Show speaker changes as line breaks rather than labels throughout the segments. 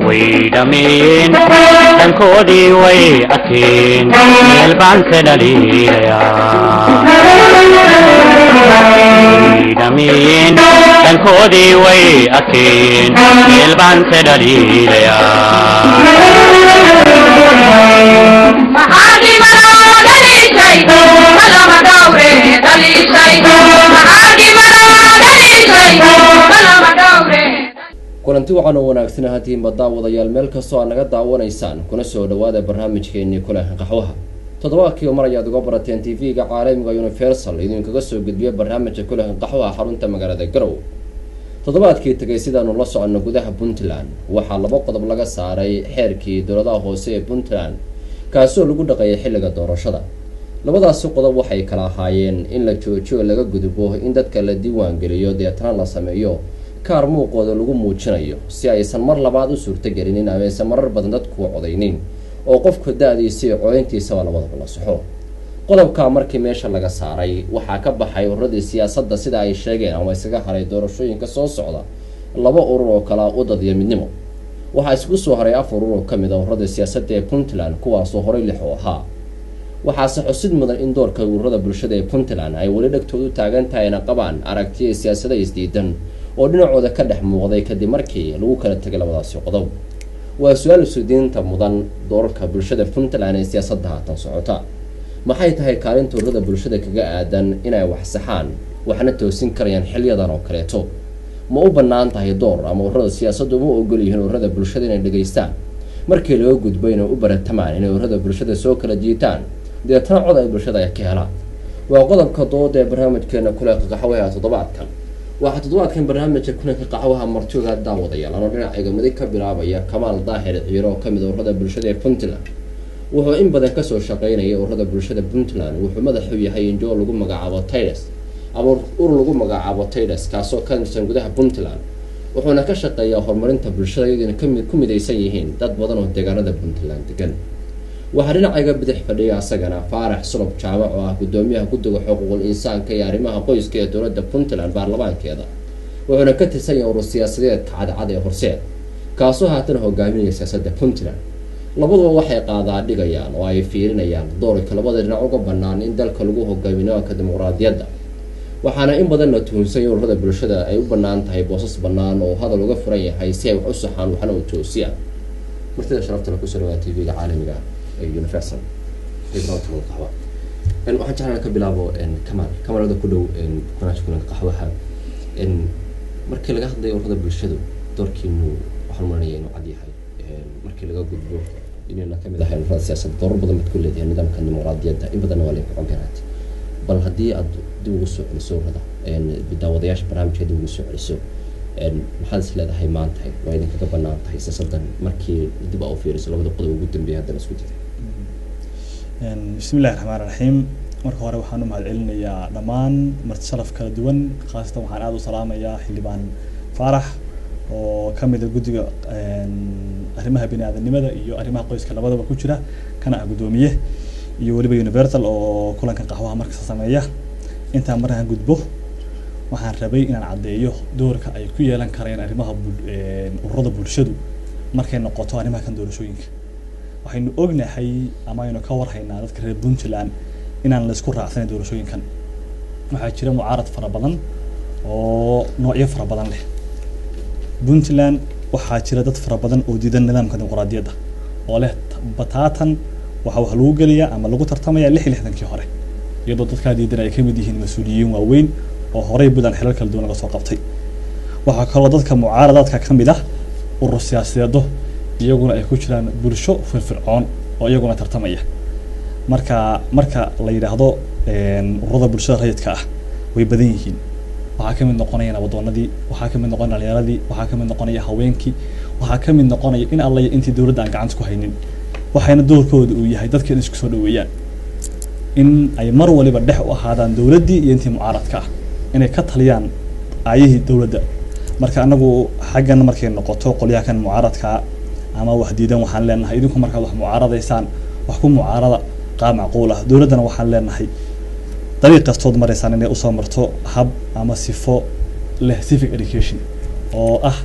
way dhammeeyeen dhankoodii way arkeen meel baan ka dhaliilayaa way dhammeeyeen dhankoodii way arkeen meel baan ka
kulanti waxaan oo wanaagsan hatiinba daawadayaal meel kastoo aad naga daawanaysaan kuna soo dhawaada barnaamijkeenii kulanka qaxwaha toddobaadkii mar ayaad uga barateen t v-ga caalamiga universal idinkaga soo gudbiya barnaamijka kulanka qaxwaha xarunta magaalada garow toddobaadkii tegay sidaanu la soconno gudaha puntland waxaa laba qodob laga saaray xeerkii dowladaha hoose ee puntland kaasoo lagu dhaqeeyay xilliga doorashada labadaasi qodob waxay kala ahaayeen in la joojiyo laga gudbo in dadka la diiwaan geliyo deetana la sameeyo kaar muuqooda lagu muujinayo si aysan mar labaad u suurtagelinin ama aysan marar badan dadku codaynin oo qofka da-diisa iyo codayntiisaba labadaba la saxo qodobkaa markii meesha laga saaray waxaa ka baxay ururadii siyaasadda sida ay sheegeen ama isaga haray doorashooyinka soo socda laba urur oo kala udad iyo midnimo waxaa isku soo haray afar urur oo kamid a ururadii siyaasadda ee puntland kuwaasoo horey lix u ahaa waxaase xusid mudan in doorka ururada bulshada ee puntland ay weli dhegtoodu taagan tahayna qabaan aragtiya siyaasada isdiidan oo dhinacooda ka dhex muuqday kadib markii lagu kala tegay labadaasi qodob waa su-aal sudiinta mudan doorarka bulshada puntland ee siyaasadda haatan socota maxay tahay kaalinta ururada bulshada kaga aadan inay wax saxaan waxna toosin karayaan xilyadan oo kaleeto ma u bannaan tahay door ama ururada siyaasaddu uma ogol yihiin ururada bulshada inay dhegaystaan markii laga gudbo inay u baratamaan inay ururada bulshada soo kala jiitaan deetana cod ay bulshada ay ka helaan waa qodobka dooda ee barnaamijkeena kuleeqa qaxwaha toddobaadkan waxaa toddobaadkan barnaamijka kulanka qaxwaha martooga daawadayaal anoo dhinacayga midig ka bilaabaya kamaal daahir ciiro oo kamid ururada bulshada ee puntland wuxuu in badan kasoo shaqeynaya ururada bulshada puntland wuxuu madax u yahay injoo lagu magacaabo tides ama urur lagu magacaabo tides kaasoo ka tirsan gudaha puntland wuxuuna ka shaqeeyaa horumarinta bulshada iyaduna kami ku midaysan yihiin dad badan oo deegaanada puntland degan waxaa dhinacayga bidix fadhiya asagana faarax sulub jaamac oo ah gudoomiyaha guddiga xuquuqul insaanka iyo arrimaha qoyska ee dowladda puntland baarlamaankeeda wuxuuna ka tirsan yahay urur siyaasadeedka cadcad ee horseed kaasoo haatan hogaaminaya siyaasadda puntland labaduba waxay qaadaa dhigayaan oo ay fiirinayaan doorka labada dhinac uga bannaan in dalka lagu hogaamiyo nidaamka dimuqraadiyadda waxaana in badan la tuhunsan in ururada bulshada ay u bannaan tahay boosas bannaan oo hadal uga furan yahay si ay wax u saxaan waxna u toosiyaan martida sharaftana kusoo dhawaa t v-ga caalamiga universal qaxwa waxaan jeclaan ka bilaabo kamaal kamalada ku dhow barnaamijka kulanka qaxwaha markii laga hadlayo ururada bulshadu doorkiinu waxaan maranaya inuu cad yahay markii laga gudbo inayna kamid ahayn ururada siyaasadda doorar badan baad ku leedahay nidaamka dimuqraadiyadda in badanna waa laynka comparaat bal haddii aad dib ugu soo celiso ururada daawadayaasha barnaamijka dib ugu soo celiso maxaad is leedahay maanta waa idinkaga banaan tahay siyaasadan markii dib aa u fiiriso labada qodob ugu dambeeya haddana isku jiray
bismi illahi raxmaan raxiim marka hore waxaan u mahad celinayaa dhammaan marti sharaf kala duwan khaasatan waxaan aada u salaamayaa xildhibaan faarax oo kamid a guddiga arrimaha bini aadanimada iyo arrimaha qoyska labadaba ku jira kana ah guddoomiye iyo weliba universal oo kulanka qaxwaha markasta sameeya intaan markaan gudbo waxaan rabay inaan caddeeyo doorka ay ku yeelan kareen arrimaha ururada bulshadu markay noqoto arrimaha kan doorashooyinka waxaynu ognahay ama aynu ka warhaynaa dadka reer puntland inaan la isku raacsanin doorashooyinkan waxaa jira mucaarad fara badan oo noocyo fara badan leh puntland waxaa jira dad fara badan oo diidan nidaamka dimuqraadiyadda oo leh bataatan waxaa wax lagu geliyaa ama lagu tartamaya lix iyo lixdankii hore iyadoo dadkaa diidan ay kamid yihiin mas-uuliyiin waaweyn oo horey puntland xilal kala duwan laga soo qabtay waxaa kaloo dadka mucaaradaadka ka mid ah urur siyaasadeedo iyaguna ay ku jiraan bulsho firfircoon oo iyaguna tartamaya marka marka la yidhaahdo ururada bulshada rayidka ah way badan yihiin waxaa kamid noqonaya nabadoonadii waxaa kamid noqonaya dhalinyaradii waxaa kamid noqonaya haweenkii waxaa kamid noqonaya in alla intii dowladda aan gacanta ku haynin waxayna doorkooda uu yahay dadka in isku soo dhaweeyaan in ay mar waliba dhex u ahaadaan dowladdii iyo intii mucaaradka ah inay ka taliyaan aayihii dowladda marka anagu xaggan markay noqoto qolyaha kan mucaaradkaa ama wax diidan waxaan leenahay idinku markaad wax mucaaradaysaan wax ku mucaarada qaab macquul ah dowladdana waxaan leenahay dariiq kastood maraysaan inay usoo marto hab ama sifo leh civic education oo ah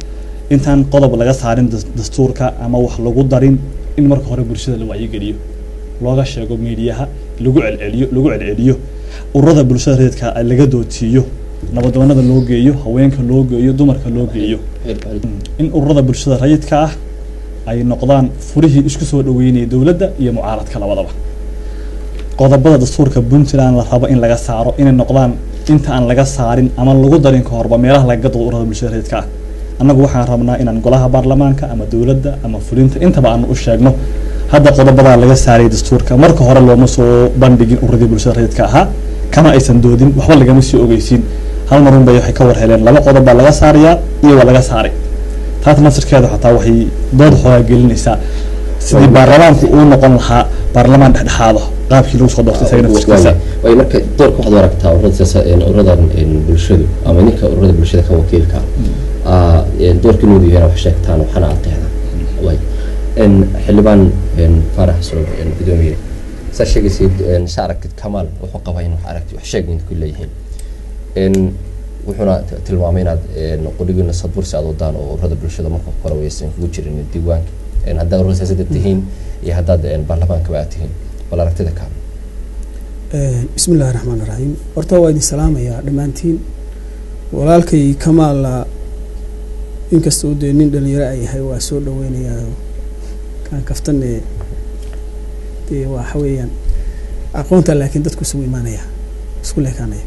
intaan qodob laga saarin das- dastuurka ama wax lagu darin in marka hore bulshada la wacyigeliyo looga sheego miidiyaha lagu celceliyo lagu celceliyo ururada bulshada reedka laga doodsiiyo nabadoonada loo geeyo haweenka loo geeyo dumarka loo geeyo in ururada bulshada rayidka ah ay noqdaan furihii isku soo dhaweynaya dowladda iyo mucaaradka labadaba qodobada dastuurka puntland la rabo in laga saaro inay noqdaan inta aan laga saarin ama lagu darin ka horba meelaha laga doodo ururada bulshada rayidka ah annagu waxaan rabnaa inaan golaha baarlamaanka ama dowladda ama fulinta intaba aan u sheegno hadda qodobadaa laga saaray dastuurka marka hore looma soo bandhigin ururadii bulshada rayidka ahaa kama aysan doodin waxba lagama sii ogeysiin hal marun bay waxay ka war heleen laba qodob baa laga saarayaa iyo waa laga saaray taas nafsirkeeda xataa waxay dood xoogaa gelinaysaa sidii baarlamaanku uu noqon lahaa baarlamaan dhexdhexaada qaabkii lagu soo doortay isaga nafsirkiisa
way marka doorka waxaad u aragtaa ururada siyaasa ururadan bulshadu ama ninka ururada bulshada ka wakiilka ah doorka inuu yahay wax sheegtaan waxana aad qeexdaan way xildhibaan faarax soo gudoomiye saa sheegaysid saa aragtid kamaal wuxuu qabaa in wax aragti wax sheeg ku leeyihiin wuxuuna tilmaamay inaad qudhigiina sadbursi aad wadaan oo ururada bulshada marka hore waysan kugu jirin diiwaanka haddaad ururada siyaasadda tihiin iyo haddaad baarlamaankaba aad tihiin bal aragtida kaa
bismi illahi raxmaan iraxiim horta waa idin salaamayaa dhammaantiin walaalkay kamaala inkasta uu dee nin dhalinyaro a yahay waa soo dhaweynayaa kaan kaftane dee waxa weeyaan aqoonta laakiin dadku isugu imaanaya isku leekaanaya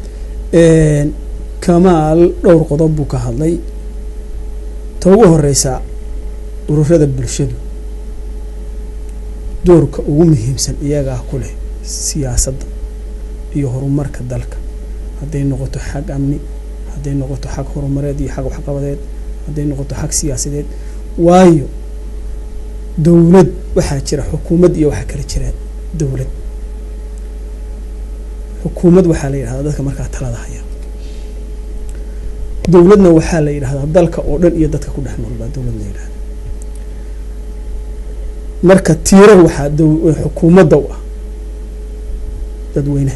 kamaal dhowr qodob buu ka hadlay ta ugu horeysa ururada bulshadu doorka ugu muhiimsan iyagaa ku leh siyaasadda iyo horumarka dalka hadday noqoto xag amni hadday noqoto xag horumareed iyo xag waxqabadeed hadday noqoto xag siyaasadeed waayo dowlad waxaa jira xukuumad iyo waxaa kala jira dowlad xukuumad waxaa la yidhahdaa dadka markaa talada haya dowladna waxaa la yidhahdaa dalka oo dhan iyo dadka ku dhex nool baa dowlad la yidhahda marka tiirar waxaa xukuumadda u ah dadweynaha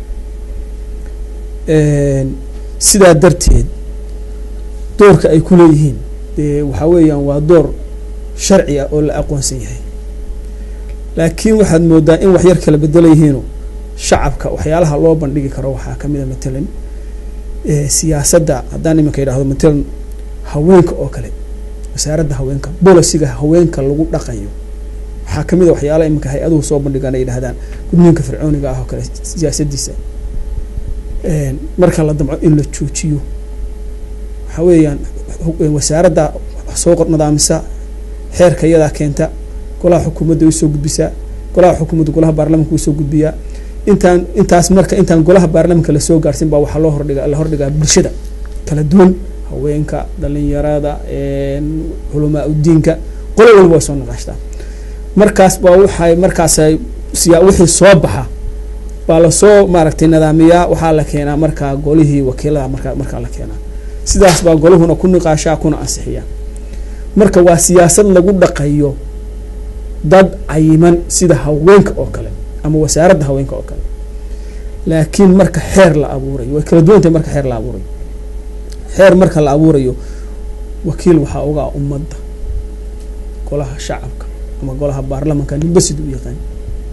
sidaa darteed doorka ay ku leeyihiin dee waxaa weeyaan waa door sharci ah oo la aqoonsan yahay laakiin waxaad moodaa in wax yar kala bedelayihiino shacabka waxyaalaha loo bandhigi karo waxaa kamid a matalan siyaasadda haddaan iminka yidhahdo matalan haweenka oo kale wasaaradda haweenka bolisiga haweenka lagu dhaqayo waxaa kamid a waxyaalaha iminka hay-aduhu soo bandhigaan ay yidhahdaan gudniinka fircooniga ah oo kale siyaasadiisa marka la damco in la joojiyo waxaa weeyaan wasaaradda soo nadaamisa xeerka iyadaa keenta golaha xukuumadda way soo gudbisaa golaha xukuumadda golaha baarlamanka way soo gudbiyaa intaan intaas marka intaan golaha baarlamanka lasoo gaarsin baa waxaa loo hordhiga la hordhigaa bulshada kala duwan haweenka dhalinyarada culamaa udiinka qolo walba way soo naqaashtaa markaas baa waxay markaasay siyaa wixii soo baxa baa lasoo maaragtay nidaamiyaa waxaa la keenaa markaa golihii wakiilada markaa markaa la keenaa sidaas baa golahuna ku niqaashaa kuna ansixiyaa marka waa siyaasad lagu dhaqayo dad cayiman sida haweenka oo kale ama wasaaradda haweenka oo kale laakiin marka xeer la abuurayo way kala duwan tahay marka xeer la abuurayo xeer marka la abuurayo wakiil waxaa uga ah ummadda golaha shacabka ama golaha baarlamanka ninba siduu u yaqaan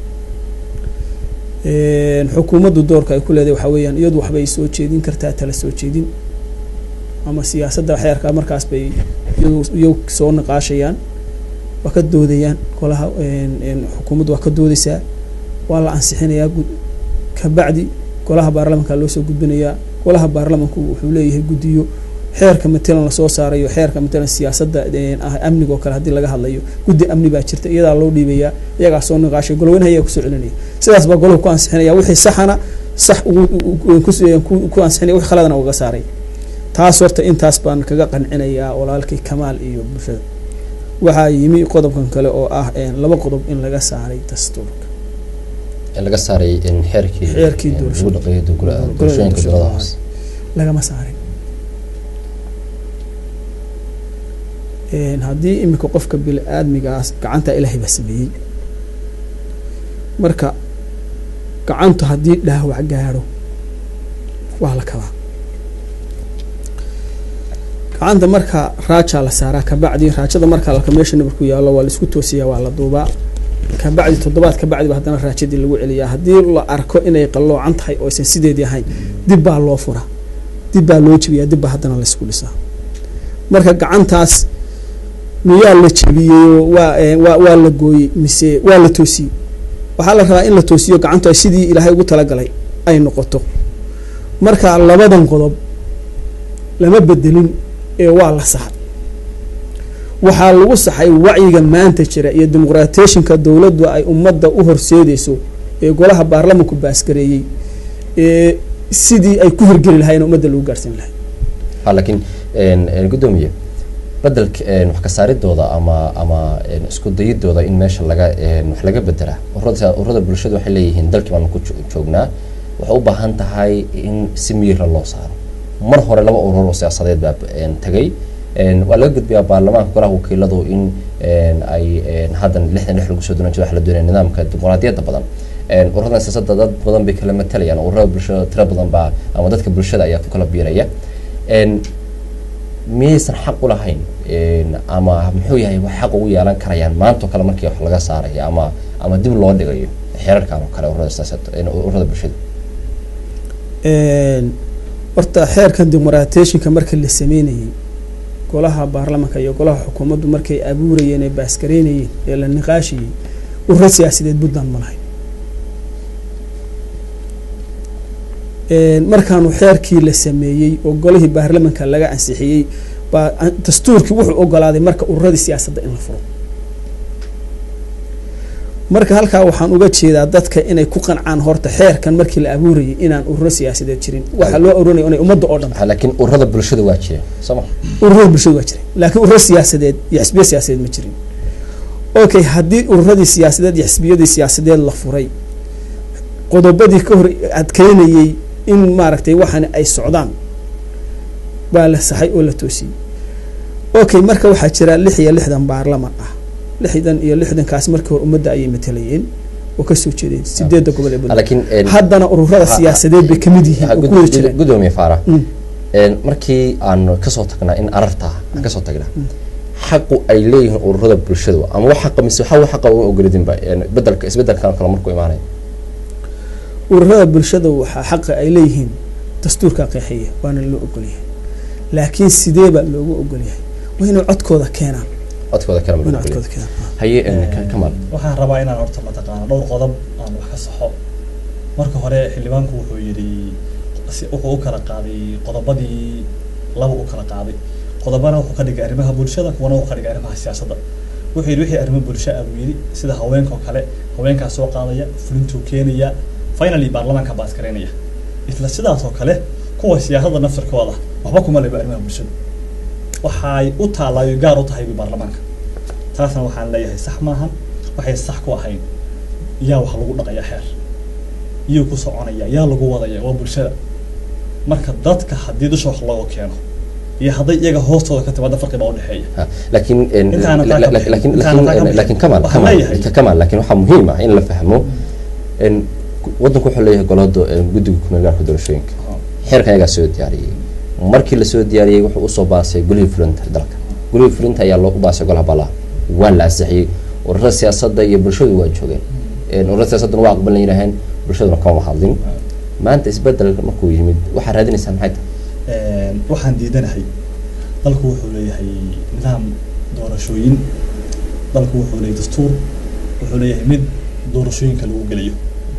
xukuumaddu doorka ay ku leedahay waxaa weeyaan iyadu waxbay soo jeedin kartaa tala soo jeedin ama siyaasadda xeerka markaas bay iyagu soo niqaashayaan waa ka doodayaan golaha xukuumaddu waa ka doodaysaa waa la ansixinayaa kabacdi golaha baarlamanka loo soo gudbinayaa golaha baarlamanku wuxuu leeyahay guddiyo xeerka matalan lasoo saarayo xeerka matalan siyaasadda amniga oo kale haddii laga hadlayo guddi amni baa jirta iyadaa loo dhiibayaa iyagaa soo niqaashay golweynaha iyaga kusoo celinaya sidaas baa golahu ku ansixinaya wixii saxana sax ku ansixinaya wixii khaladana uga saaray taas horta intaas baan kaga qancinayaa walaalkay kamaal iyo bulshada waxaa yimi qodobkan kale oo ah laba qodob in laga saaray dastuurka
laga saaray xeerkii
xeerkii
lagu dhaqeeyo doorashooyinka dowladaha hoose
lagama saarin haddii iminka qofka bini aadmigaas gacanta ilaahay baa sameeyey marka gacantu haddii dhaawac gaadho waa la kabaa gacanta marka raajaa la saaraa kabacdi raajada marka laka meesha nabarku yaallo waa laisku toosiyaa waa la duubaa kabacdi toddobaad kabacdiba haddana raajadii lagu celiyaa haddii la arko inay qalloocan tahay oo aysan sideedii ahayn dib baa loo furaa dib baa loo jebiyaa dib baa haddana laysku dhisaa marka gacantaas miyaa la jebiyey waa waa waa la gooyey mise waa la toosiyey waxaa la rabaa in la toosiyo gacantu ay sidii ilaahay ugu talagalay ay noqoto marka labadan qodob lama bedelin ee waa la saxay waxaa lagu saxay wacyiga maanta jira iyo dimuqraateshinka dowladdu ay ummadda u horseedeyso ee golaha baarlamanku baasgareeyey ee sidii ay ku hirgeli lahayen ummadda lagu gaarhsiin lahay
ha laakiin guddoomiye bedelka wax ka saaridooda ama ama isku dayidooda in meesha laga wax laga bedelaa ururada ururada bulshada waxay leeyihiin dalkii baanu ku joognaa waxay u baahan tahay in si miira loo saaro mar hore laba urur oo siyaasadeed baa tagay waa laga gudbiyaa baarlamaanka golaha wakiiladu in ay haddan lixdan lix lagu soo donan jiro waxa la doonaya nidaamka dimuqraadiyadda badan ururadan siyaasadda dad badan bay kala matalayaan ururada bulshada tiro badan baa ama dadka bulshada ayaa ku kala biiraya miyaysan xaq u lahayn ama muxuu yahay wax xaq ugu yeelan karayaan maanta oo kale markii wax laga saarayo ama ama dib loo dhigayo xeerarkan oo kale ururada siyaasadda ururada bulshada
horta xeerkan dimuqraateshinka marka la sameynayey golaha baarlamanka iyo golaha xukuumaddu markay abuurayeen ee baasgareynayeen ee la niqaashayey ururo siyaasadeed puntland ma lahayn markaanu xeerkii la sameeyey oo golihii baarlamanka laga ansixiyey baa dastuurkii wuxuu ogolaaday marka ururadii siyaasadda in la furo marka halkaa waxaan uga jeedaa dadka inay ku qancaan horta xeerkan markii la abuurayay inaan ururo siyaasadeed jirin waxaa loo aruurinaya inay ummadda oo dhan
laakiin ururada bulshada waa jira sooma
ururada bulshada waa jiray laakiin ururo siyaasadeed iyo xisbiya siyaasadeed ma jirin okay haddii ururadii siyaasadeed iyo xisbiyadii siyaasadeed la furay qodobadii ka hor adkeynayey in maaragtay waxaana ay socdaan baa la saxay oo la toosiyey okay marka waxaa jira lix iyo lixdan baarlaman ah lixdan iyo lixdankaas markii hore ummadda ayay matalayeen oo kasoo jeedeen sideedda gobol ee
laakiin
haddana ururada siyaasadeed bay kamid yihiin oo ku wada jireen
gudoomiye faara markii aan kasoo tagnaa in ararta aan kasoo tagnaa xaqu ay leeyihiin ururada bulshadu ama wax xaqa mise waxa xaqa uga ogoladinba bedelka isbedelkan kale markuu imaanaya
ururada bulshada waxaa xaqa ay leeyihiin dastuurka qeexeeya waana loo ogolyahay laakiin sidee baa loogu ogolyahay waa inay codkooda keenaan
codkooda kale
waa inay codkooda keenaan
haye kamal
waxaan rabaa inaan horta mataqaana dhowr qodob aan wax ka saxo marka hore xildhibaanku wuxuu yidhi wuxuu u kala qaaday qodobadii laba u kala qaaday qodobana wuxuu ka dhigay arrimaha bulshada kuwana wuxuu ka dhigay arrimaha siyaasadda wuxuu yidhi wixii arrimo bulsho ah buu yidhi sida haweenka oo kale haweenkaa soo qaadaya fulintuu keenaya finally baarlamaanka baa askareynaya isla sidaas oo kale kuwa siyaasadda nafsirkooda waxba kuma leba arrimaha bulshada waxay u taallaayo gaar u tahay baarlamaanka taasna waxaan leeyahay sax maahan waxay sax ku ahayn yaa wax lagu dhaqaya xeer iyuu ku soconaya yaa lagu wadaya waa bulshada marka dadka haddii dusha wax looga keeno iyo hadday iyaga hoostooda ka timaada farqi baa udhexeeya
laakiin
Intaana taa ka bixin.
laakiin
Intaana taa ka bixin.
laakiin kamal
Waxaan
kamal
leeyahay.
kamal laakiin waxaa muhiim ah in la fahmo in waddanku wuxuu leeyahay golada guddiga kumeel gaarka doorashooyinka xeerkan ayagaa soo diyaariyey markii lasoo diyaariyey wuxuu usoo baasay golihii fulinta dalka golihii fulinta ayaa loo baasay golaha ballaha waa la ansixiyey ururada siyaasadda iyo bulshadu waa joogeen ururada siyaasadduna waa aqbalan yidhaaheen bulshaduna kama hadlin maanta isbedelka markuu yimid waxaa raadinaysaa maxay tahay
waxaan diidanahay dalku wuxuu leeyahay nidaam doorashooyin dalku wuxuu leeyahay dastuur wuxuu leeyahay mid doorashooyinka lagu geliyo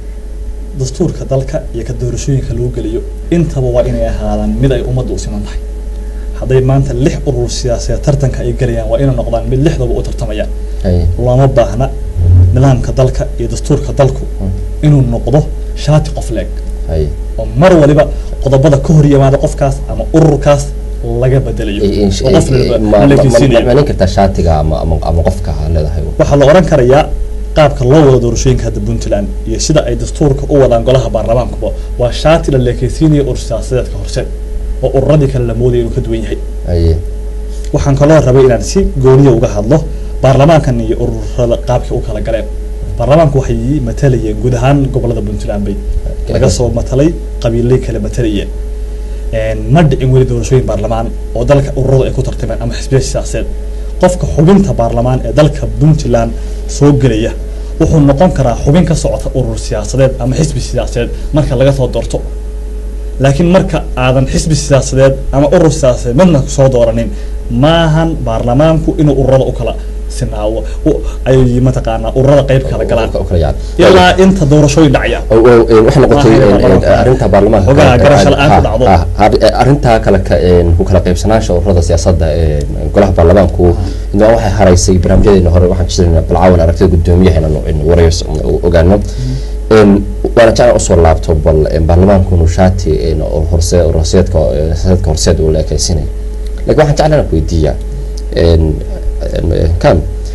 dastuurka dalka iyo ka doorashooyinka lagu geliyo intaba waa inay ahaadaan mid ay ummadda u siman tahay hadday maanta lix urur siyaasadeed tartanka ay gelayaan waa inay noqdaan mid lixdaba u tartamayaan
Haye.
looma baahna nidaamka dalka iyo dastuurka dalku inuu noqdo shaati qof leeg
haye
oo mar waliba qodobada ka hor yimaada qofkaas ama ururkaas laga bedelayo oo qof waliba la geysiinayo
manin kartaa shaatiga ama ama ama qofka ha leedahay
waxaa la oran karayaa qaabka loo wado doorashooyinka hadda puntland iyo sida ay dastuurka u wadaan golaha baarlamaankuba waa shaati la leekeysiinaya urur siyaasadeedka horse oo ururadii kale la moodaya inuu ka duwan yahay
haye
waxaan kaloo rabay inaan si gooniya uga hadlo baarlamaankan iyo ururada qaabkii u kala galeen baarlamaanku waxay matalayeen guud ahaan gobolada puntland bay laga soo matalay qabiilay kale matalayeen ma dhicin weli doorashooyin baarlamaan oo dalka ururadu ay ku tartameen ama xisbiya siyaasadeed qofka xubinta baarlamaan ee dalka puntland soo gelaya wuxuu noqon karaa xubin ka socota urur siyaasadeed ama xisbi siyaasadeed marka laga soo doorto laakiin marka aadan xisbi siyaasadeed ama urur siyaasadeed midna soo dooranin maahan baarlamaanku inuu ururada u kala sinaawo ay mataqaanaa ururada qayb kala galaan ilaa inta doorashooyin dhacaya
waxay noqotay arrinta baarlamaanka
Xogaa garasho la'aan ku dhacdo.
arrintaa kale ka- ku kala qaybsanaansha ururada siyaasadda ee golaha baarlamaanku inaa waxay haraysay barnaamijyadeena hore waxaan jirnaa balcaawan aragtida guddoomiyaha inaan in warayo ogaano Een, waana jeclaan usoo laabto bal een, baarlamaanku nushaati een, oo horse horseedka horseedka horseed uu la ekaysinay laakiin waxaan jeclaan ku weydiiyaa een, een, kan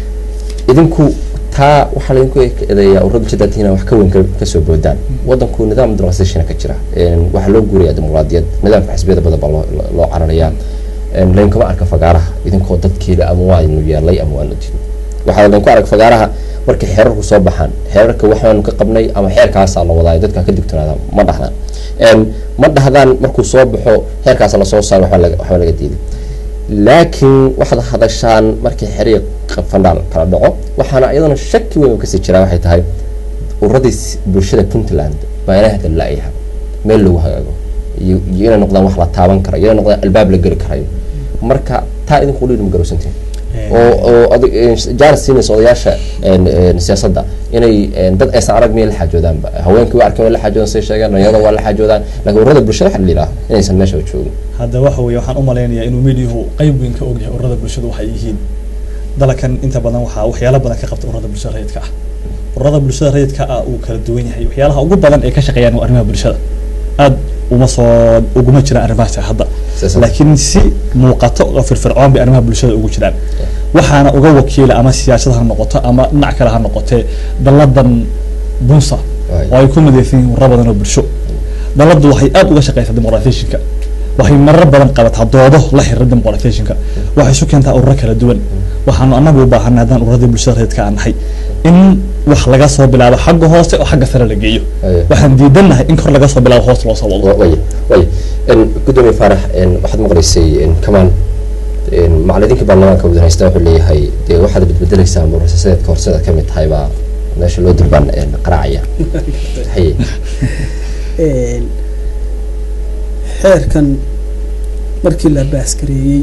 idinku taa waxaa laydinku eedeeyaa ururada bulshada inaa wax ka weyn ka- kasoo boodaan wadanku nidaam democratization ka jira Een, waxaa loo guurayaa dimuqraadiyad nidaamka xisbiyada badan baa loo- loo- loo cararayaa Een, laynkama arka fagaaraha idinkoo dadkeeda ama waanu yeelay ama waanu din waxaa laydinku arag fagaaraha markay xeerarku soo baxaan xeerarka waxaanu ka qabnay ama xeerkaasaa la wadaa dadka ka digtoonaada ma dhahdaan Een, ma dhahdaan markuu soo baxo xeerkaasa lasoo saaro waxba laga waxba laga diiday laakiin waxaad hadashaan markii xiriiq fandhaal kala dhaco waxaana iyadana shaki weyn oo kasii jiraa waxay tahay ururadii s- bulshada puntland baa inay hadda la-yaha meel lagu hagaago iyo iyo inay noqdaan wax la taaban kara iyo inay noqdaan albaab la geli karayo marka taa idinku dhiiri ma garowsantiin oo oo adig jaaris siinaysa odayaasha een, een, siyaasadda inay een, dad aysan arag miyay la xaajoodaanba haweenkii waa arkeen waa la xaajoodan say sheegeen dhalinyarada waa la xaajoodaan laakiin ururada bulshada waxa la yidhaha inaysan meesha joogin
hadda waxa weeye waxaan u malaynayaa inuu mediyahu qayb weyn ka ogyahay ururada bulshadu waxay yihiin dalakan inta badan waxaa waxyaalo badan ka qabta ururada bulshada rayidka ah ururada bulshada rayidka ah uu kala duwan yahay waxyaalaha ugu badan ee ka shaqeeyaan waa arrimaha bulshada aad uma soo uguma jiraan arrimahaasi hadda
Siyaasadda.
laakiin si muuqato oo firfircoon bay arrimaha bulshada ugu jiraan waxaana uga wakiila ama siyaasad ha noqoto ama dhinac kale ha noqotee daladan bunsa
Right.
oo ay ku midaysan yihiin ururo badan oo bulsho daladu waxay aad uga shaqeysaa demoqratishinka waxay marar badan qabataa doodo la xiriira demoqratishinka waxay isu keentaa ururo kala duwan waxaanu anagu u baahanay haddaan ururadii bulshada reedka aan nahay in wax laga soo bilaabo xagga hoose oo xagga sare la geeyo
Aye.
waxaan diidanahay in kor laga soo bilaabo hoos loo soo wado
way way Een, gudoomiye faarax een, waxaad maqlaysay een, kamaan een, macalimiinka baarlamaanka waddan haysta wuxuu leeyahay dee waxaad bedbedelaysaa murashasadeedka horseeda ka mid tahay baa meesha loo durbaan een, qaraacaya haye
Een, xeerkan markii la baaskareeyey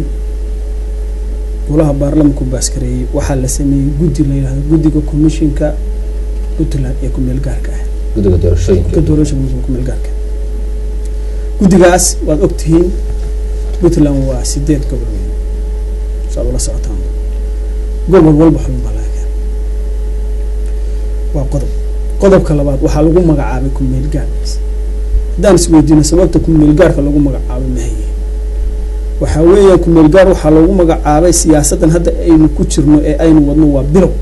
golaha baarlamanku baaskareeyey waxaa la sameeyey guddi la yidhahdo guddiga commissionka puntland ee kumeel gaarka ah
guddiga doorashooyinka
ka doorashada kumeel gaarka guddigaas waad ogtihiin puntland waa sideed gobol weyn saad ula socotaan gobol walba xubin baa laga keenay waa qodob qodobka labaad waxaa lagu magacaabay kumeel gaarkiis haddaan isweydiino sababta kumeel gaarka lagu magacaabay mahaye waxaa weeyaan kumeel gaar waxaa lagu magacaabay siyaasaddan hadda aynu ku jirno ee aynu wadno waa bilow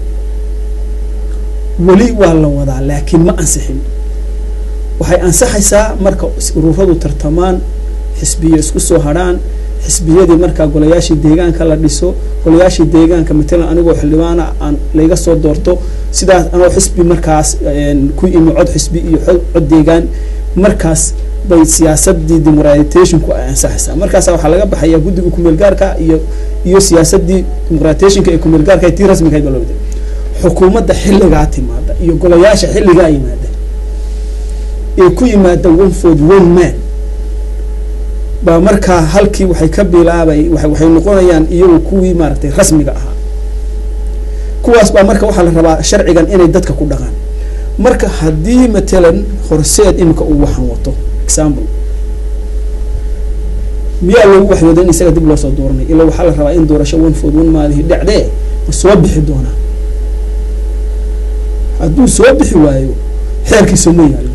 weli waa la wadaa laakiin ma ansixin waxay ansaxaysaa marka ururadu tartamaan xisbiyo isku soo hadhaan xisbiyadii markaa golayaashii deegaanka la dhiso golayaashii deegaanka matalan anigoo xildhibaana aan layga soo doorto sidaas anoo xisbi markaas een, ku imi cod xisbi iyo xod- cod deegaan markaas bay siyaasadii democratization-ku ay ansaxaysaa markaasa waxaa laga baxayaa guddiga kumeel gaarka iyo iyo siyaasadii democratization-ka ee kumeel gaarka ee tii rasmiga ahayd baa loo waday xukuumadda xilligaa timaada iyo golayaasha xilligaa yimaada ee ku yimaada one ford one man baa markaa halkii waxay ka bilaabay wa waxay noqonayaan iyagu kuwii maaragtay rasmiga ahaa kuwaas baa marka waxaa la rabaa sharcigan inay dadka ku dhaqaan marka haddii matalan horseed imika uu waxan wato example miyaa loogu waxyooday in isaga dib loo soo dooranay ilaa waxaa la rabaa in doorasho one ford one maalihi dhacdee ma soo bixi doonaa hadduu soo bixi waayo xeerkiisa ma yaallo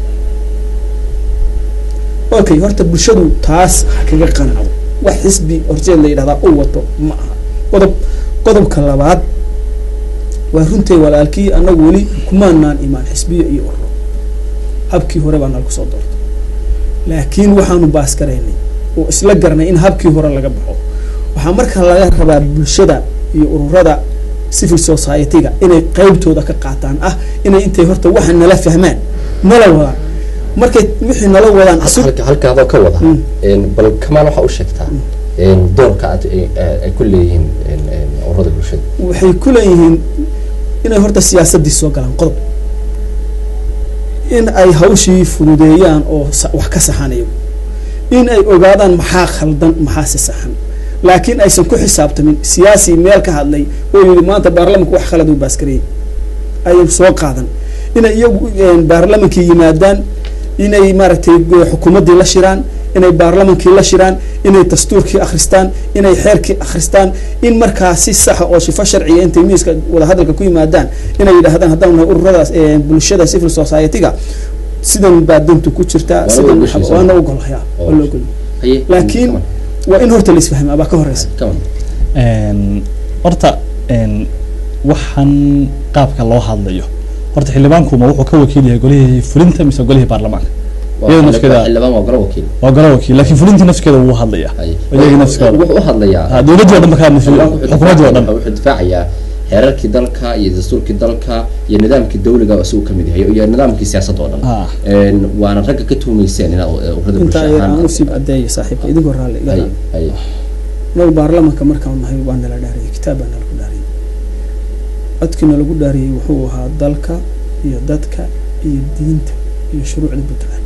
okay horta bulshadu taas ha kaga qanacdo wax xisbi horseed la yidhahdaa u wato ma aha qodob qodobka labaad waa runtay walaalkii annagu weli kumaanaan imaan xisbiyo iyo ururo habkii hore baa nala kusoo doortay laakiin waxaanu baaskaraynay oo isla garanay in habkii hore laga baxo waxaa markaa laga rabaa bulshada iyo ururada civil society-ga inay qeybtooda ka qaataan ah inay intay horta waxa nala fahmaan nala wadaan markay wixii nala wadaan asug
halka halkaadoo ka wada
Mm.
een, bal kamaal waxaa u sheegtaa een, doorka aad ay- ay ku leeyihiin een, een, ururada bulshada
waxay ku leeyihiin inay horta siyaasaddii soo galaan qodob in ay hawshii fududeeyaan oo sa- wax ka saxanayo in ay ogaadaan maxaa khaldan maxaa si saxan laakiin aysan ku xisaabtamin siyaasi meel ka hadlay oo yidhi maanta baarlamanku wax khalad uu baaskariyey ayay soo qaadan inay iyagu een, baarlamankii yimaadaan inay maaragtay go- xukuumaddii la shiraan inay baarlamankii la shiraan inay dastuurkii akhristaan inay xeerkii akhristaan in markaa si saxa oo shifo sharciya intay miiska wadahadalka ku yimaadaan inay yidhaahdaan haddaan nahay ururadaas ee, bulshada civil society-ga sidan baa dantu ku jirtaa
Waana
sidan
ogoshiisa.
waana ogolhaya
Oo.
waa la ogol
haye
laakiin
Kamal,
waa in horta la isfahmaa baa ka horeysa
Kamal.
Een, horta een, waxaan qaabka loo hadlayo horta xildhibaankuma wuxuu ka wakiil yahay golihii fulinta mise golihii baarlamaanka
Waa
iyada
xildhibaan-
nafkeeda
xildhibaan waa golo wakiil
waa golo wakiil laakiin fulintii nafskeeda wuu hadlaya
haye
iyagii nafskooda
wuxuu u hadlayaa
Ah, dowladdii oo dhan ba ka hadlaysa
xildhibaanku wuxuu
xukuumaddii oo dhan
difaacayaa- wuxuu difaacayaa xeerarkii dalka iyo dastuurkii dalka iyo nidaamkii dawliga isagu ka mid yahay iyo nidaamkii siyaasadda oo dhan
Ah.
Een, waana ragga ka tuumayseen inaad uh, ururada
inta
bulsho
ayar
ahaan
aan usii cadeeya saaxiibka idinkoo raalli iga
haye
raalli
haye
naga baarlamanka markaan nahay waa nala dhaariyey kitaab baa nalagu dhaariyey codkii nalagu dhaariyey wuxuu ahaa dalka iyo dadka iyo diinta iyo shuruucda puntland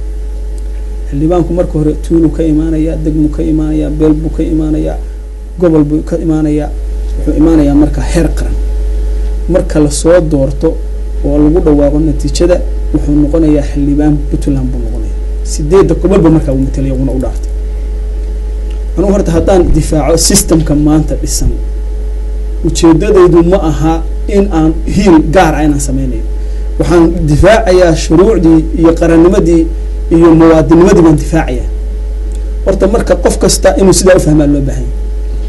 xildhibaanku marka hore tuulu ka imaanayaa degmu ka imaanayaa beel buu ka imaanayaa gobol buu ka imaanayaa wuxuu imaanayaa marka heer qaran marka lasoo doorto oo lagu dhawaaqo natiijada wuxuu noqonayaa xildhibaan puntland buu noqonayaa sideedda gobolba markaa uu matalaya una u dhaartay anugu horta haddaan difaaco systemka maanta dhisan ujeedadaydu ma aha in aan hiil gaar ah inaan sameynayo waxaan difaacayaa shuruucdii iyo qarannimadii iyo muwaadinimadii baan difaacayaa horta marka qof kasta inuu sidaa ufahmaa loo baahan yahay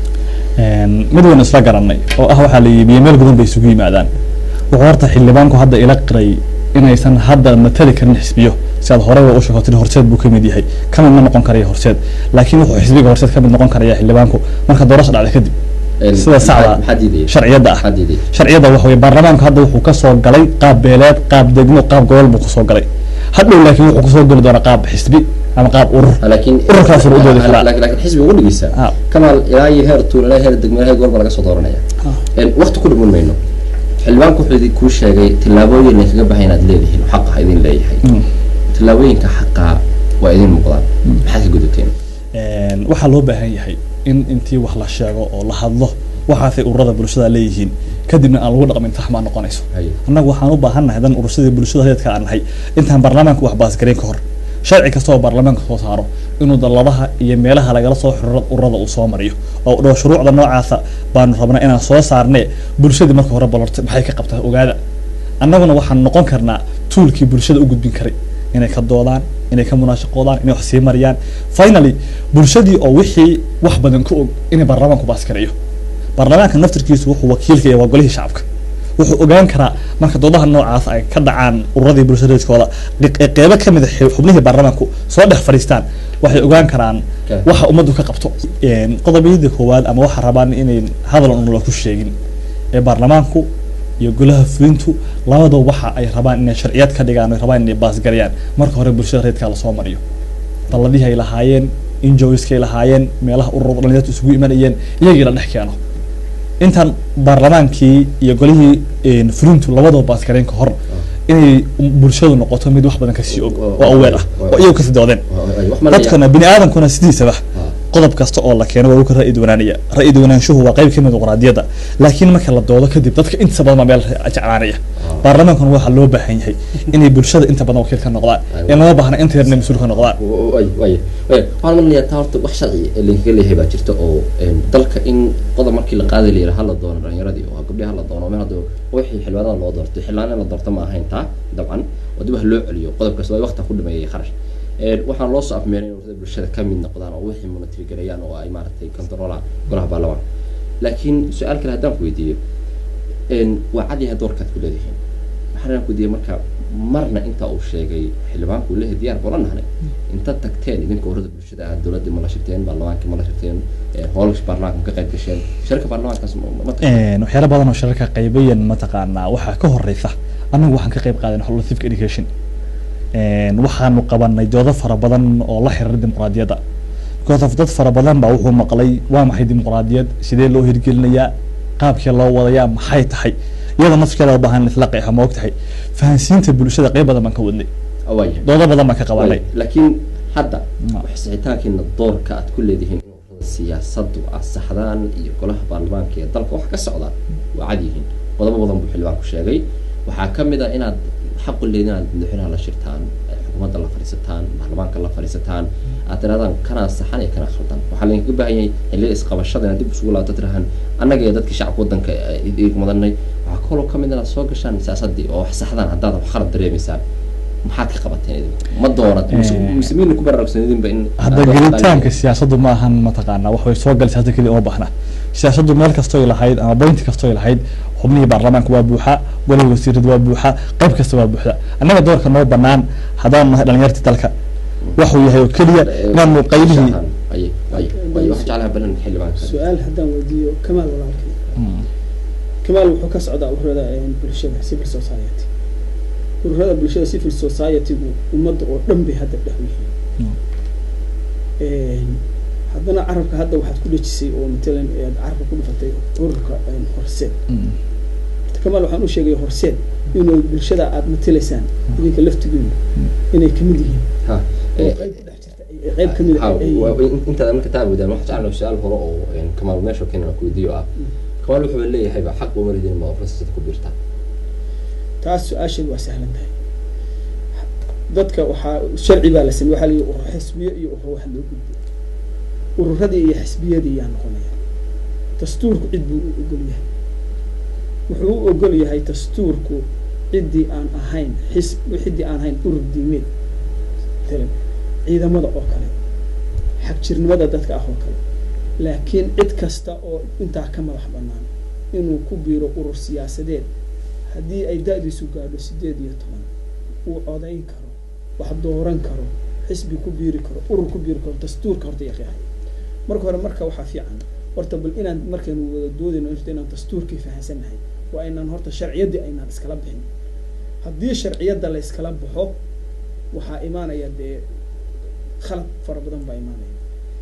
Een, mid waynu isla garanay oo ah waxaa la yibiye meel gudan bay isugu yimaadaan wuxuu horta xildhibaanku hadda ila qiray inaysan hadda matali karin xisbiyo si aad horey u sheegtay horseed buu kamid yahay kamid ma noqon karaya horseed laakiin wuxuu xisbiga horseed kamid noqon karaya xildhibaanku marka doorasho dhacda kadib
Een,
sida saxda ah.
maxaa diidaya
sharciyadda ah
maxaa diidaya
sharciyadda waxa weye baarlamaanku hadda wuxuu kasoo galay qaab beeleed qaab degmo qaab gobol buu kasoo galay hadhow laakiin wuxuu kasoo geli doonaa qaab xisbi ama qaab urur
laakiin
ururkaas uu u doodi karaa.
laakiin laakiin xisbiga ugu dhigaysa
Ah.
kamaal ilaa iyo heer tuul ilaa heer degmo ilaa heer gobolba laga soo dooranaya
Ah.
Een, waqti ku dhiman mayno xildhibaanku wuxuu idin kuu sheegay tillaabooyin ay kaga baxay inaad leedihiin xaq ah idin leeyahay
Mm.
tillaabooyinka xaqa waa idin muuqdaan maxaad ka gudateen
Een, waxaa loo baahan yahay in intii wax la sheego oo la hadlo waxaasay ururada bulshada leeyihiin kadibna aan lagu dhaqmin taxmaa noqonayso
Haye.
annagu waxaan u baahannahay dan urursadii bulshada reedka aan nahay intaan baarlamaanka wax baasgareyn ka hor sharci kasta oo baarlamaanka soo saaro inuu dalladaha iyo meelaha lagala soo xiro ururada uu soo mariyo oo dho shuruucda noocaasa baanu rabnaa inaan soo saarne bulshadii marka hore balorta maxay ka qabtaa ogaada annaguna waxaan noqon karnaa tuulkii bulshada u gudbin karay inay ka doodaan inay ka munaashaqoodaan inay wax sii mariyaan finally bulshadii oo wixii wax badan ka og inay baarlamaanku baaskareeyo baarlamaanka naftirkiisu wuxuu wakiilka yahay waa golihii shacabka wuxuu ogaan karaa marka doodaha noocaas ay ka dhacaan ururadii bulshadeedkooda dhiq- qeybo ka mid a xi- xubnihii baarlamaanku soo dhex fadhiistaan waxay ogaan karaan
Okay.
waxa ummaddu ka qabto Een, qodobiyadii koowaad ama waxa rabaan inay hadal un la ku sheegin ee baarlamaanku iyo golaha fulintu labadaba waxa ay rabaan inay sharciyad ka dhigaan ay rabaan inay baasgareeyaan marka hore bulshada reedkaa lasoo mariyo balladihii ay lahaayeen injoiskay lahaayeen meelaha ururada dhalinyartu isugu imanayeen iyagii la dhex keeno intaan baarlamaankii iyo golihii een, fulintu labadaba baasgareyn ka hor inay bulshadu noqoto mid wax badan kasii og oo aweer ah oo iyagu kasii doodeen
Haye, wax ma la
dadkana bini aadamkuna sidiisaba
Ah.
qodob kasta oo la keeno waa uu ka ra'yi duwanaanaya ra'yi duwanaanshuhu waa qayb ka mid dimuqraadiyadda laakiin marka la doodo kadib dadka inta badan baa meel jeclaanaya baarlamaankuna waxaa loo baahan yahay inay bulshada inta badan wakiil ka noqdaan in lama baahna inta yarna mas-uul ka noqdaan
way way way waxaan malinayaa taa horta wax sharci ee laga leeyahay baa jirta oo een, dalka in qodob markii la qaaday la yidhaha hala doono dhalinyaradii oo gabdhaha hala doono meel hadda wixii xildhibaanada loo doorto xildhibaan in la doorto ma ahayn taa dabcan oo dib wax loo celiyo qodob kasta waa waqti ku dhameeyay kharash Een, waxaan loo soo afmeeray in ururada bulshada ka mid noqdaan oo wixii monitory gareeyaan oo ay maaragtay controlaan golaha baarlamaanka laakiin su-aal kale haddaan ku weydiiyo een, waa cad yahay doorkaad ku leedihiin waxaan ku weydiiyey marka marna inta uu sheegay xildhibaanku uu leeyahay diyaar boola nahnay inta tagteen idinka ururada bulshada ah dowladdii ma la shirteen baarlamaankii ma la shirteen ee, howlgasha baarlamaanka ma ka qayb gasheen shirka baarlamaankaas ma ma tagteen
Een, waxyaalo badan oo shirarka qaybayan mataqaanaa waxaa ka horeysa annagu waxaan ka qayb qaadanay whole civic education Een, waxaanu qabanay doodo fara badan oo la xiriira dimuqraadiyadda because of dad fara badan baa wuxuu maqlay waa maxay dimuqraadiyad sidee loo hirgelinayaa qaabkee loo wadayaa maxay tahay iyada nafskeeda u baahan in isla qeexa ma og tahay fahansiinta bulshada qeyb badan baan ka wadnay
waaya
doodo badan baan ka qabanay
laakiin hadda
Ma.
waxsixitaankiina doorka aad ku leedihiin in ururada siyaasadu asaxdaan iyo golaha baarlamaanka ee dalka wax ka socdaan waa cad yihiin qodobo badan buu xildhibaanku sheegay waxaa ka mid ah inaad xaqu leedin inaad madaxweynaha la shirtaan ee xukuumadda la fadhiisataan baarlamaanka la fadhiisataan aad tirahdaan kanaa saxan iyo kanaa khaldan waxaa laydinkaga baahan yahay xilliga isqabashada inaad dib isugu laabto tirahaan annaga iyo dadkii shacabka waddanka iig mudanay waxaa kaloo ka mid inaad soo gashaan siyaasadii oo wax saxdaan haddaad wax khalad dareemaysaan maxaad ka qabateen idinku ma doonad
Eh.
muslimiinna ku baraarugsanidinba in
hadda
aad wax
gelitaanka
ilaaliyo.
siyaasaddu ma ahan mataqaanaa wax way soo gali siyaasada keliya uma baahna siyaasaddu meel kastoy lahayd ama boynti kastoy lahayd xubnihii baarlamaanka waa buuxa golihii wasiirada waa buuxa qayb kasta waa buuxda annaga doorka noo banaan haddaan nahay dhalinyartii dalka waxuu yahay oo keliya inaanu qaybihii
Ay, ay, ay, waxaan jeclahay balan xildhibaanka
su-aal haddaan weydiiyo kamaal walaalkay kamaal wuxuu ka socdaa ururada een, bulshada civil society ururada bulshada civil society-gu ummadda oo dhan bay hadda dhex yihiin Een, haddana carabka hadda waxaad ku dhejisay oo matalan aad carabka ku dhifatay ururka een, horseed Horta kamaal waxaan u sheegay horseed inuu bulshada aad matalaysaan idinka laftigiina inay kamid yihiin
Ha,
oo
eh,
qayb ku dhex jirta ay- qayb kamid
ha,
ah ay
waa-
yihiin.
in- intaada marka taa awoodaan waxaan jeclahay su-aal hore oo een, kamaal meesha keenana ku weydiiyo ah kamaal wuxuu leeyahay ba xaq uma ridin ma ofrasasada ku biirtaa
taas su-aasheedu waa sahlan tahay dadka waxaa sharci baa la samey waxaa la yihi urur xisbiyo iyo urur wax loo gudbiyo ururadii iyo xisbiyadii yaa noqonaya dastuurku cid buu u ogol yahay wuxuu u ogol yahay dastuurku ciddii aan ahayn xis ciddii aan ahayn urur diimeed matalan ciidamada oo kale xagjirnimada dadka ah oo kale laakiin cid kasta oo intaa ka madax banaan inuu ku biiro urur siyaasadeed haddii ay da-diisu gaadho sideed iyo toban uu codayn karo wax dooran karo xisbi ku biiri karo urur ku biiri karo dastuurka horta yaqiahay marka hore marka waxaa fiican horta bal inaan markaynu wada doodayno horta inaan dastuurkii fahansannahay waa inaan horta sharciyaddii aynaan iskala bixin haddii sharciyadda la iskala baxo waxaa imaanaya dee khalad fara badan baa imaanaya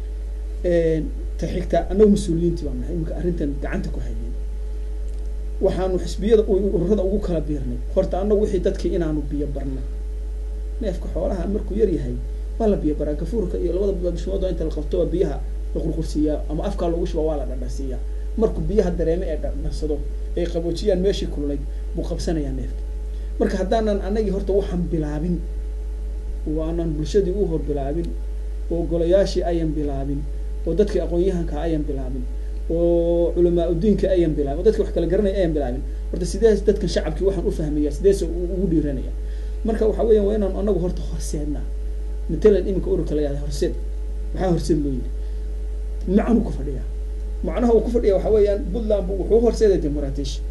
ta xigta annagu mas-uuliyiintii baa nahay imika arrintan gacanta ku haynin waxaanu xisbiyada ururada ugu kala biirnay horta annagu wixii dadkii inaanu biyo barna neefka xoolaha markuu yar yahay waa la biyo baraa gafuurka iyo labada bishmood inta la qabto waa biyaha la qurqursiiyaa ama afkaa loogu shuba waa la dhadhasiiyaa markuu biyaha dareeme ee dhadhansado ay qaboojiyaan meeshii kululayd buu qabsanayaa neefka marka haddaanan annagii horta waxaan bilaabin oo aanan bulshadii u hor bilaabin oo golayaashii ayan bilaabin oo dadkii aqoon-yahanka ayan bilaabin oo culamaa udiinka ayan bilaabin oo dadki wax kala garanaya ayan bilaabin horta sidees dadkan shacabkii waxaan u fahmaya sidees ugu dhiiranaya marka waxa weeyaan waa inaan anagu horta horseednaa matalan iminka ururka la yahda horseed maxaa horseed loo yidhi macnu ku fadhiyaa macnaha uu ku fadhiya waxa weeyaan puntland bu wuxuu horseeday dimuqraatish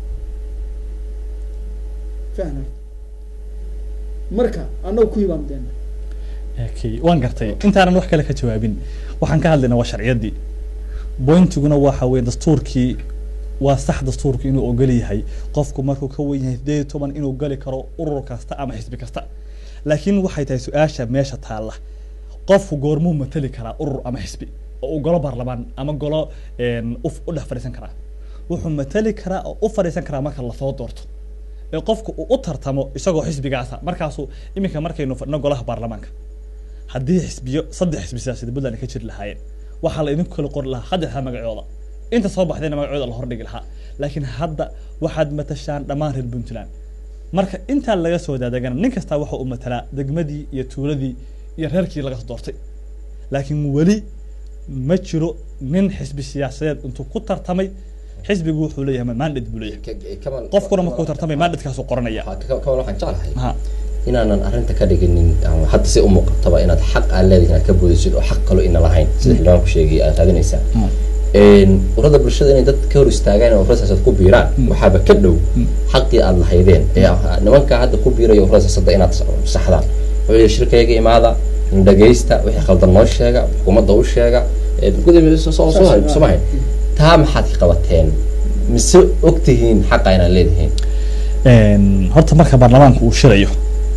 fahna marka anagu ku hibaamdeena
okay waan gartay intaanan wax kale ka jawaabin waxaan ka hadlaynaa waa sharciyaddii bointiguna waxa weeye dastuurkii waa sax dastuurku inuu ogol yahay qofku markuu ka wen yahay sideed iyo toban inuu gali karo urur kasta ama xisbi kasta laakiin waxay tahay su-aasha meesha taalla qofku goormuu matali karaa urur ama xisbi oo uu golo baarlamaan ama golo u dhex fadhiisan karaa wuxuu matali karaa oo u fadhiisan karaa marka lasoo doorto ee qofku uu u tartamo isagoo xisbigaasa markaasuu iminka markaynu fadhino golaha baarlamaanka haddii xisbiyo saddex xisbi siyaasada puntland ka jiri lahaayeen waxaa la idinku kala qori lahaa saddexda magacooda inta soo baxdayna magacooda la hordhigi lahaa laakiin hadda waxaad matashaan dhammaan reer puntland marka intaa laga soo daadegana nin kastaa waxa uu matalaa degmadii iyo tuuladii iyo reerkii laga doortay laakiin weli ma jiro nin xisbi siyaasadeed intuu ku tartamay xisbigu wuxuu leeyahay mandate buu leeyahay qofkuna markuu tartamay mandatekaasuu qoranaya
kamal waxaan jeclahay
ha
inaanan arrinta ka dhiginin ama hadda si u muuqataba inaad xaq aad leedahay inaad ka boodisid oo xaq kalo ina lahayn sida xildhibaanku sheegay aad raadinaysaa urada bulshada inay dad ka hor istaagaan oo urada siyaasaad ku biiraan waxaaba ka dhow xaqii aad lahaydeen ee nimanka hadda ku biiraya urada siyaasadda inaad saxdaan wuxuu shirkayga imaada dhagaysta wixii khaldan noo sheega xukuumadda u sheega somahayn taa maxaad ka qabateen mise ogtihiin xaqa inaad leedihiin
horta marka baarlamaanku uu shirayo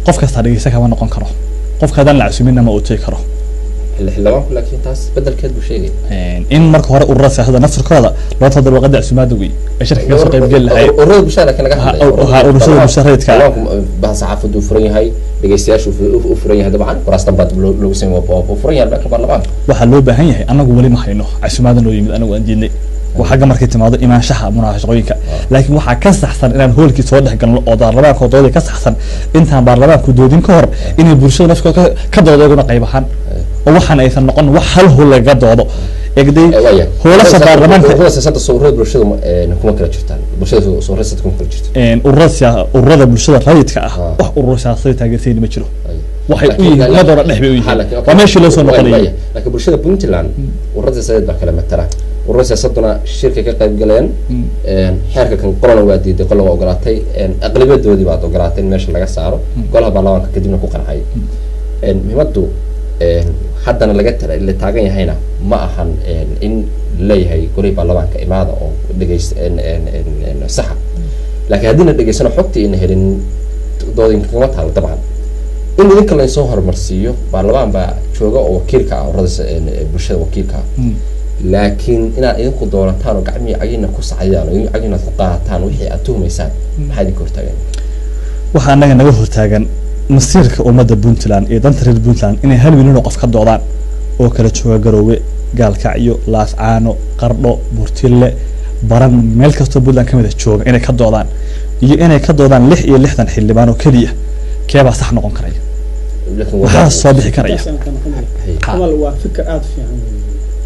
qof kasta dhegeysta kama noqon karo qofka haddaan la casuminna ma uu tegi karo
xilli xildhibaanku laakiin taas bedelkeed buu sheegay
in marka hore ururada siyaasadda naftirkooda loo tadar waqada casumaada wey ay shirka kaga soo qayb geli lahayd
ururada bulshada laakiin laga
Ha,
hadlay
ha, ururada bulshada rayidka ah.
baha saxaafadu furan yahay dhegeystayaashu u furan yahay dabcan kuraastan baa dib loo- loogu sameeyay waa- waa furan yahay dhanka baarlamaanka
waxaa loo baahan yahay anagu weli ma hayno casumaada noo yimid anagu aan diidnay waa xagga markay timaado imaanshaha munaafaqooyinka laakiin waxaa ka saxsan inaan hoolkii soo dhex galno oo baarlamaanka doodii ka saxsan intaan baarlamaanku doodin ka hor inay bulshada nafkooda ka- ka doodo iyaguna qayb ahaan oo waxaan aysan noqon wax hal hool laga doodo egday
Eh, waaya
hoolasha baarlamaanka
ururada siyaasadda soo ururada bulshada ma- eh, kuma kala jirtaan bulshada soo soo ururada siyaasadda kuma kala jirto
een, ururada siyaa- ururada bulshada rayidka ah
Ah.
wax urur siyaasadeed taageersayni ma jiro
Ay.
waxay u
Laakiin-
yihiin
laakiin-
madooda dhex bay u
Ha,
yihiin
laakiin-
waa meeshii loo soo
waaya,
noqonayay
waaya. laakiin bulshada puntland ururada siyaasadeed baa kala matala ururada siyaasaduna shirkay ka qayb galeen een, xeerka kan qolana waa diiday qolana waa ogolaatay een, aqlibadoodii baad ogolaatay in meesha laga saaro golaha baarlamaanka kadibna ku qancay een, muhiimadu een, haddana laga tala- la taagan yahayna ma ahan een, in leeyahay golihii baarlamaanka imaada oo dhegeyst een, een, een, een, saxa laakiin haddii na dhegeysano xogtii ina helin doodinka kama taalo dabcan in idinka laynsoo horumarsiiyo baarlamaan baa jooga oo wakiilka ah ururada s- een, ee bulshada wakiilka ah laakiin inaad idinku doorataan oo gacmihii cagina ku sacdaan oo cagina ku qaadataan wixii aad tuhmaysaan maxaa idinka hortaagan
waxaa anaga naga hortaagan masiirka ummadda puntland iyo danta reer puntland inay hal milyan oo qof ka doodaan oo kala jooga garoowe gaalkacyo laascaano qardho burtille baran meel kastoo puntland kamid a jooga inay ka doodaan iyo inay ka doodaan lix iyo lixdan xildhibaan oo keliya keebaa sax noqon karaya
laakiin
waxaa
wadaad-
soo bixi karaya
Taasaan ka noqon lahaa.
Hey.
Ha.
camal waa fikir aada u fiican weeye.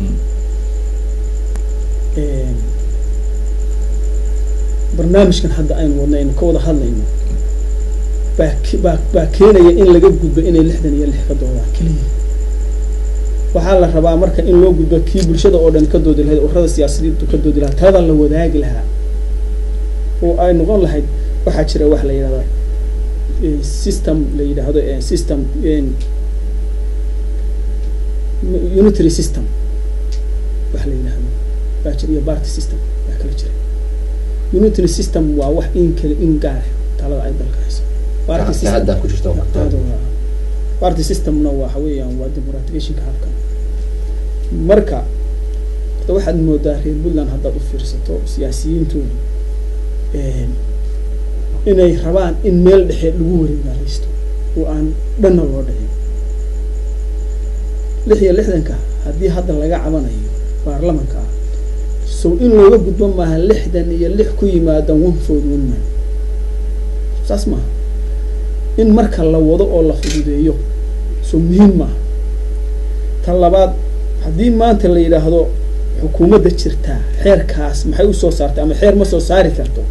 Een, barnaamijkan hadda aynu wadno aynu ka wada hadlayno baa ke- baa baa keenaya in laga gudbo inay lixdan iyo lix ka doodaan keliya waxaa la rabaa marka in loo gudbo kii bulshada oo dhan ka doodi lahayd ururada siyaasiyiintu ka doodi lahaa taada la wadaagi lahaa oo ay noqon lahayd waxaa jira wax la yidhahda eh, system la yidhaahdo eh, system eh, unitary system wax la yidhaahdo baa jira iyo party system baa kala jira unitary system waa wax in kale in gaar ah talada ay dalka hayso party
ka
system
hadda ku jirta
Taada waa- party systemna waxa weeyaan waa democratizationka habkan marka hadda waxaad moodaa reer puntland haddaad u fiirsato siyaasiyiintoodu een, inay rabaan in meel dhexe lagu wareegaaleysto oo aan dhanna loo dhicin lix iyo lixdanka haddii hadda laga cabanayo baarlamanka ah sow in looga gudbo maaha lixdan iyo lix ku yimaada one food one man saas maaha in marka la wado oo la fududeeyo so muhiim maaha ta labaad haddii maanta la yidhaahdo xukuumadda jirtaa xeerkaas maxay usoo saartay ama xeer ma soo saari karto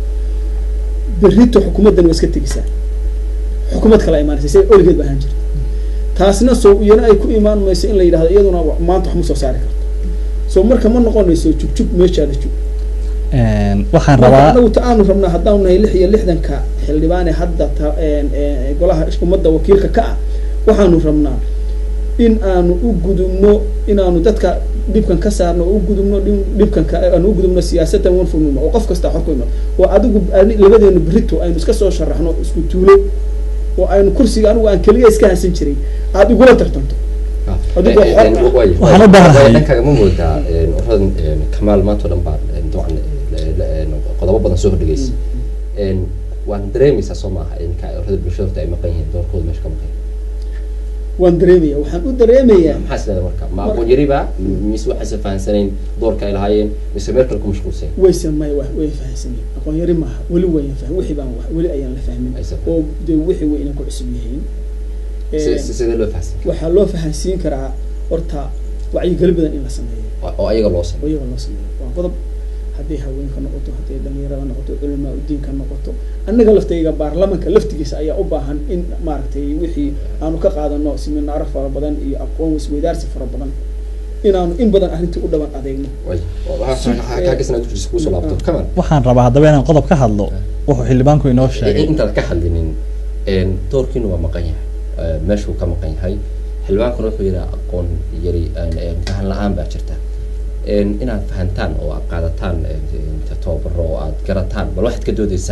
berrito xukuumaddan waa iska tegisaa xukuumad kala imaanaysa sida oligeed ba ahaan jirta taasna soo iyana ay ku imaan mayso in la yidhahdo iyaduna wa- maanta wax ma soo saari karto so marka ma noqonayso jugjug meeshaada jug
Een, waxaan
marka
rabaa
anagu ta aanu rabnaa haddaanu nahay lix iyo lixdanka xildhibaane hadda ta een, een, golaha ummadda wakiilka ka ah waxaanu rabnaa in aanu u gudubno inaanu dadka dhibkan ka saarno oo u gudubno dhin- dhibkan ka aanu u gudubno siyaasaddan one for one oo qof kasta xor ku imaado oo adigu ani- labadeenu berito aynu iska soo sharaxno isku tuulo oo aynu kursiga anigu aan keliya iska hansan jiray aada igula tartanto Adigu
Eh,
xor
eh,
ah.
waaya.
Waxaan u baahanahay-
Waaya, dhankaaga ma moodaa een, ururadan een, kamaal maanta oo dhan baa een, dabcan eh, la- een, qodobo badan soo hordhigaysa Een, waan dareemaysaa soo maaha in ka ururada bulshada horta ay maqan yihiin doorkooda meesha ka maqan
waan dareemaya waxaan u dareemayaa
maxaa isleedahay marka ma aqoon yari ba mise waxayse fahansanayn doorka ay lahaayeen mise meel kale ku mashquulsan
wayse may wa way fahansanyihin aqoon yari maaha weli wayan fahmin wixii baan wa- weli ayaan la fahmin
Aysan
oo dee wixii way inay ku cusub yihiin
Si-
Een,
si- sidee loo fahansan
waxaa loo fahansiin karaa horta wacyigeli badan in la sameeyo
oo oo ayaga loo
oo
sameeyo
iyaga loo sameeyo waa qodob hadday haweenka noqoto hadday dhalinyarada noqoto culamaa udiinka noqoto annaga laftayga baarlamanka laftigiisa ayaa u baahan in maaragtay wixii aanu ka qaadano siminaaro fara badan iyo aqoon isweydaarsi fara badan inaanu in badan arrintii u dhaban adeegno
way kaagasna ku jirta kusoo laabto kamal
waxaan rabaa haddaba inaan qodob ka hadlo wuxuu xildhibaanku inoo sheegay
intaad ka hadlinin een, doorkiina waa maqan yahay Eh, meeshuu ka maqan yahay xildhibaankuna wuxuu yidhi aqoon yari een, een, fahan la-aan baa jirta Een, inaad fahantaan oo aad qaadataan een, een, tababaro oo aad garataan bal waxaad ka doodaysaan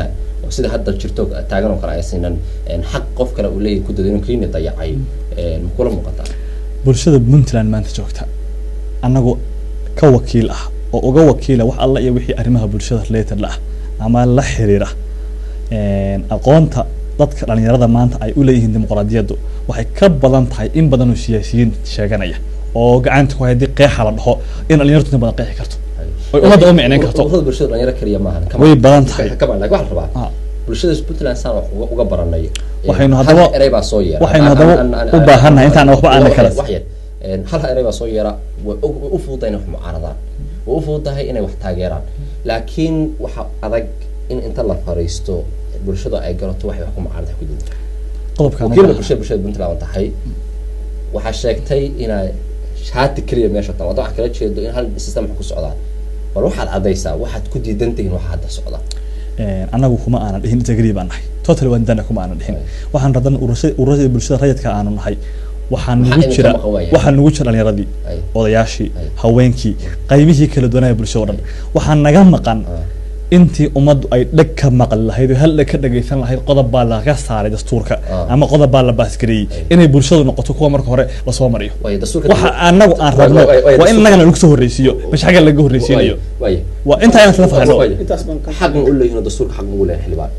oo sida hadda jirto taagan oo kale aysinan een, xaq qof kale uu leeyahay ku dado inuu kiini dayacay een, ma kula muuqataa
bulshada puntland maanta joogta annagu ka wakiil ah oo uga wakiila wax alla iyo wixii arrimaha bulshada related la ah ama la xiriira een, aqoonta dadka dhalinyarada maanta ay u leeyihiin dimuqraadiyaddu waxay ka badan tahay in badan oo siyaasiyiin sheeganaya oo gacanta ku haya haddii qeexa la dhaho in dhalinyartu in badan qeexi karto oy ummadda u micnayn karto
ururada bulshada dhalinyaro keliya maahan kama-
way badan tahay
kama laakiin waxaa la rabaa
Ah.
bulshada puntland saan wax uga- uga baranay Een,
Waxaynu
hal
haddaba-
erey baa soo yeera
waxaynu
Aan-
haddaba
aan- aan-
u baahannahay intaan waxba aanan kala-
wax yar Een, hal erey baa soo yeera way u- way u fududahay inay wax mucaaradaan way u fududahay inay wax taageeraan laakiin waxa adag in inta la fariisto bulshada ay garato waxay wax ku mucaarada ku diidan
qodobkaan u
wakiilka
baahan.
bulshada bulshada puntland tahay waxaa sheegtay inay shaati keliya meesha tahay wadda wax kala jeedo in hal system wax ku socdaan bal waxaad caddaysaa waxaad ku diidan tihiin waxa hadda socda
Een, anagu kuma aanan dhihin integrity baan nahay total waan dana kuma aanan dhihin
Right.
waxaan radan ururada ururada bulshada rayidka aanu nahay waxaan
Maxaa
nugu
idinka
jira
maqan waaya?
waxaan nugu jira dhalinyaradii
Right.
odayaashii
Right.
haweenkii qaybihii kala duwanaya bulshada oo dhan waxaan naga maqan
Ah.
intii ummaddu ay dheg ka maqli lahayd oo hal dheg ka dhagaysan lahayd qodob baa laga saaray dastuurka
Ah.
ama qodob baa la baasgareeyey
Right.
inay bulshadu noqoto kuwa marka hore lasoo mariyo
waayo dastuurka
waxa anagu aan rabno
Waay- waay- waay,
waa in
dastuurka-
annagana lagu soo horreysiiyo mesh xagga laga horreysiinayo
waayo
waa intaa inaan isla fahno
Waayo.
intaas baan ka
xaq ma u leeyihin oo dastuurka xaq ma u leeyahay xildhibaan